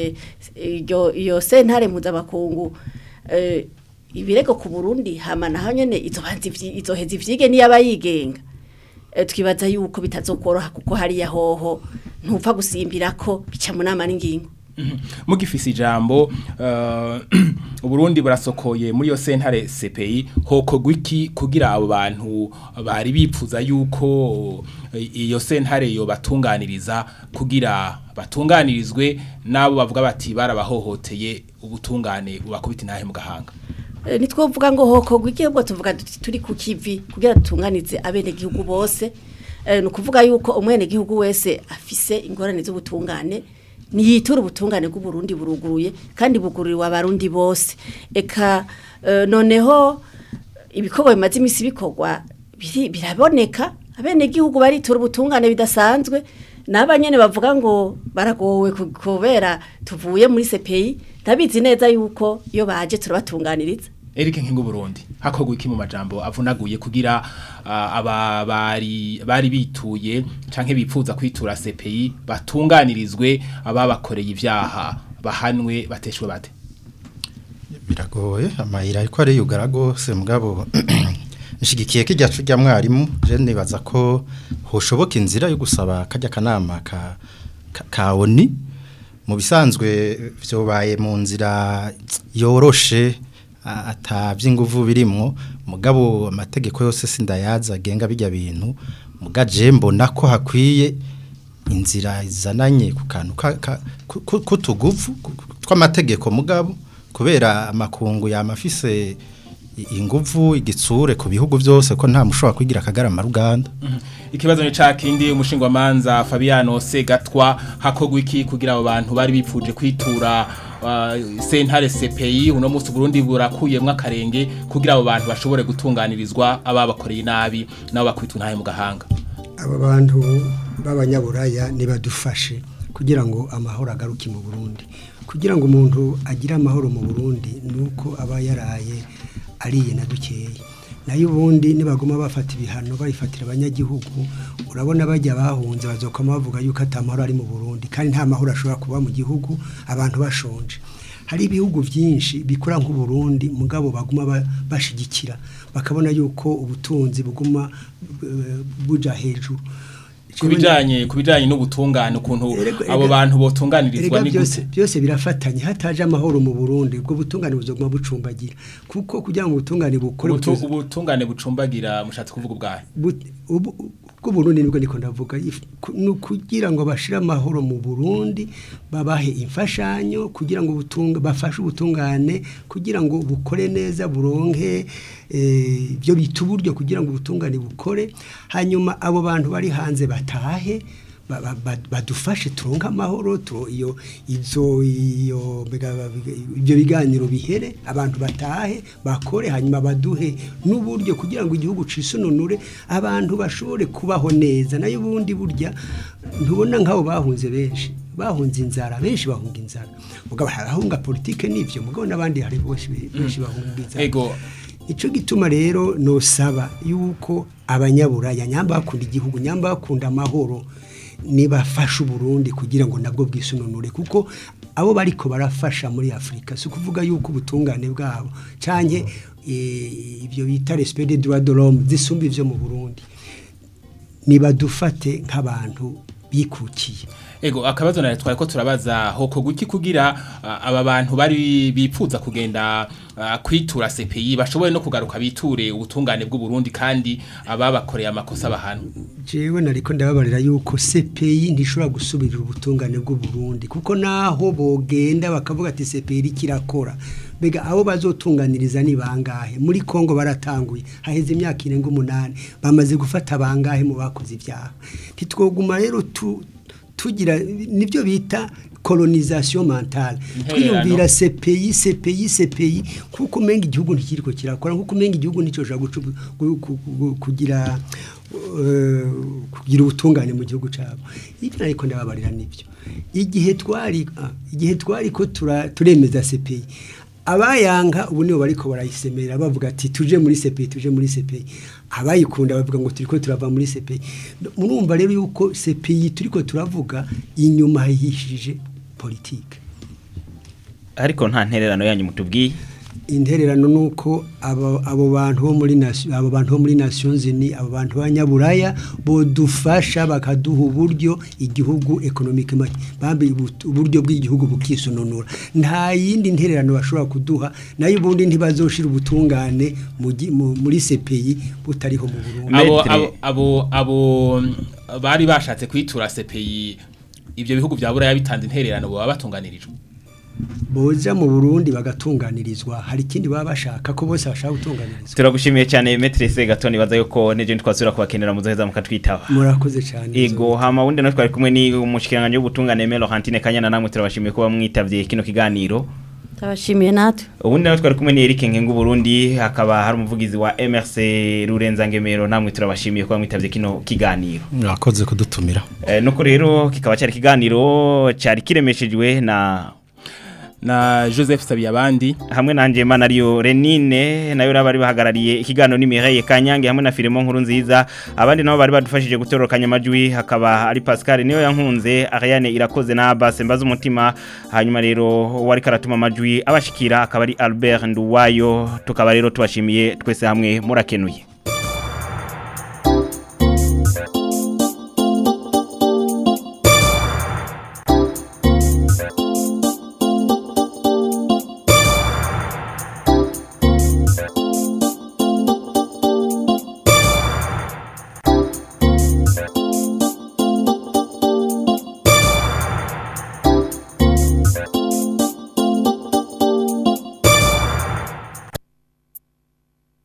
iyo sentare mpuzamakungu ibirego ku burundi hama naho nyine izoheza ibyige niyo yigenga twibaza yuko bitazokoroha kuko hariya hoho ntupfa gusimbira ko bica mu nama n'ingingo mugifise ijambo uburundi burasokoye muri yo sentare CPI hoko gwiki kugira abo bantu bari bipfuza yuko iyo sentare yo batunganiriza kugira batunganirizwe nabo bavuga bati barabahohoteye ubutungane ubakubita intahe mu gahanga nitwovuga ngo hoko gwiki ubwo tuvuga turi ku kivi kugira dutunganize abene gihugu bose ni ukuvuga yuko umwene gihugu wese afise ingorane z'ubutungane niyitura ubutungane bw'uburundi buruguruye kandi bugururiwe abarundi bose eka noneho ibikorwa bimaze iminsi bikorwa biraboneka abenegihugu baritura ubutungane bidasanzwe n'abanyene bavuga ngo baragowe kubera tuvuye muri CPI ndabizi neza yuko iyo baje turabatunganiriza Eric Nkingo Burundi hakogwa iki mu majambo avunaguye kugira uh, aba bari bari bituye canke bipfuza kwitura CPI batunganirizwe ababakoreye ivyaha bahanwe bateshwe bate biragoye amayira ariko ari yugara gose mugabo nshigikiye kijya cujya mwarimu je nibaza ko hoshoboka inzira yo gusaba kajya kanama ka ka, ka oni mu bisanzwe vyobaye mu nzira yoroshe a- ata vy'inguvu birimwo mugabo amategeko yose sindayaza agenga bijya bintu mugaje mbona ko hakwiye inzira izananye ku kantu ka- ka- ku- ku- k'utuguvu ku- tw'amategeko mugabo kubera amakungu yamafise i- inguvu igitsure ku bihugu byose ko nta mushobora kwigira akagarama ruganda ikibazo ni ca kindi umushingwamanza Fabiano Segatwa hakogwa iki kugira abo bantu bari bipfuje kwitura uh, sentare CPI uno musi Burundi burakuyemwe akarenge kugira abo bantu bashobore gutunganirizwa ababakoreye nabi nabo bakwitwa ntahe mu gahanga aba bantu b'abanyaburaya nibadufashe kugira ngo amahoro agaruke mu Burundi kugira ngo umuntu agire amahoro mu Burundi nuko aba yaraye ariye na dukeya nayo ubundi nibaguma bafata ibihano bayifatira abanyagihugu urabona bajya bahunze bazokoma bavuga yuko atamahoro ari mu Burundi kandi nta mahoro ashobora kuba mu gihugu abantu bashonje hari ibihugu byinshi bikora nk'uburundi mugabo baguma ba- bashigikira bakabona yuko ubutunzi buguma eh, buja hejuru kubijanye kubijanye n'ubutungane ukuntu Erega- abo erega- bantu botunganirizwa Erega ni byose gute byose birafatanye hataje amahoro mu Burundi ubwo butungane buzoguma bucumbagira kuko kugira ngo ubutungane bukore Ubutu- butuze- ubutungane bucumbagira mushatse kuvuga ubwahe but- ubu- ubwo Burundi nibwo niko ndavuga if- ku- ni ukugira ngo bashire amahoro mu Burundi babahe imfashanyo kugira ngo ubutunga bafashe ubutungane kugira ngo bukore neza buronke eh, ibyo bita uburyo kugira ngo ubutungane bukore hanyuma abo bantu bari hanze batahe ba- ba- ba- badufashe turonke amahoro tu- iyo izo iyo mbega- ibyo biganiro bihere abantu batahe bakore hanyuma baduhe n'uburyo kugira ngo igihugu cisununure abantu bashobore kubaho neza nayo ubundi burya ntubona nk'abo bahunze benshi bahunze inzara benshi bahunga inzara mugabo harahunga politike n'ivyo mugabo n'abandi hari benshi benshi bahunga inzara ego Ico gituma rero nosaba yuko abanyaburaya nyamba bakunda igihugu nyamba bakunda amahoro nibafasha Burundi kugira ngo nabwo bwisununure kuko abo bariko barafasha muri Afrika si kuvuga yuko ubutungane bwabo canke eh, ibyo bita respect des droits de l'homme zisumba ivyo mu Burundi nibadufate nk'abantu bikukiye ego akabazo na twari ko turabaza hoko guki kugira ah, aba bantu bari bipfuza kugenda ah, kwitura CPI bashoboye no kugaruka biture ubutungane bw'u Burundi kandi ababakoreye amakosa bahana jewe nariko ndababarira yuko CPI ntishobora gusubirira ubutungane bw'u Burundi kuko naho bogenda bakavuga ati CPI kirakora mbega abo bazotunganiriza ni bangahe muri Kongo baratanguye haheze imyaka irenga umunani bamaze gufata bangahe mu bakoze ibyaha ntitwoguma rero tu, tugira nibyo bita colonisation mentale Intererano. twiyumvira CPI CPI CPI kuko umenga igihugu ntikiriko kirakora kuko umenga igihugu nicyo gucu gu- gu- gu- kugira eh, kugira ubutungane mu gihugu cyabo ibyo ariko ndababarira nibyo igihe twari ah, igihe twari ko tura- turemeza CPI abayanga ubu nibo bariko barayisemera bavuga ati tuje muri CPI tuje muri CPI abayikunda bavuga ngo turiko turava muri CPI murumva rero yuko CPI turiko turavuga inyuma hihishije politike ariko nta ntererano yanyu mutubwiye intererano nuko abo abo bantu bo muri nation abo bantu bo muri Nations Unies abo bantu banyaburaya bodufasha bakaduha uburyo igihugu economic bambe uburyo bw'igihugu bukisununura nta yindi ntererano bashobora kuduha nayo ubundi ntibazoshira ubutungane mu gi- mu- muri CPI butariho mu Burundi abo Maître. abo abo abo mm, bari bashatse kwitura CPI ibyo bihugu bya buraya bitanze intererano baba batunganirijwe boza mu Burundi bagatunganirizwa hari ikindi baba bashaka ko bose bashaka gutunganirizwa turagushimiye cyane Maître Segatoni baza yuko neje twasubira kubakenera muzoheza mukatwitaba murakoze cyane Ego hama wundi no twari kumwe ni umushikiranganje w'ubutungane Melo Hantine Kanyana namwe turabashimiye kuba mwitavye kino kiganiro Tabashimiye natwe. ubundi nawe twari kumwe ni Eric Nkengu Burundi hakaba hari umuvugizi wa MRC Rurenza Ngemero namwe turabashimiye kuba mwitavye kino kiganiro mwakoze kudutumira Eh, nuko rero kikaba cyari kiganiro cyari kiremeshejwe na na Joseph Sabiyabandi hamwe nanje Manariyo Renine nayo bari bahagarariye ikiganiro ni Mireille Kanyange hamwe na Filemon Nkuru nziza abandi nabo bari badufashije gutorokanya amajwi hakaba ari Pascal niyo yankunze Ariane irakoze na Abbas mbaza umutima hanyuma rero wari karatuma amajwi abashikira akaba ari Albert Nduwayo tukaba rero tubashimiye twese hamwe murakenuye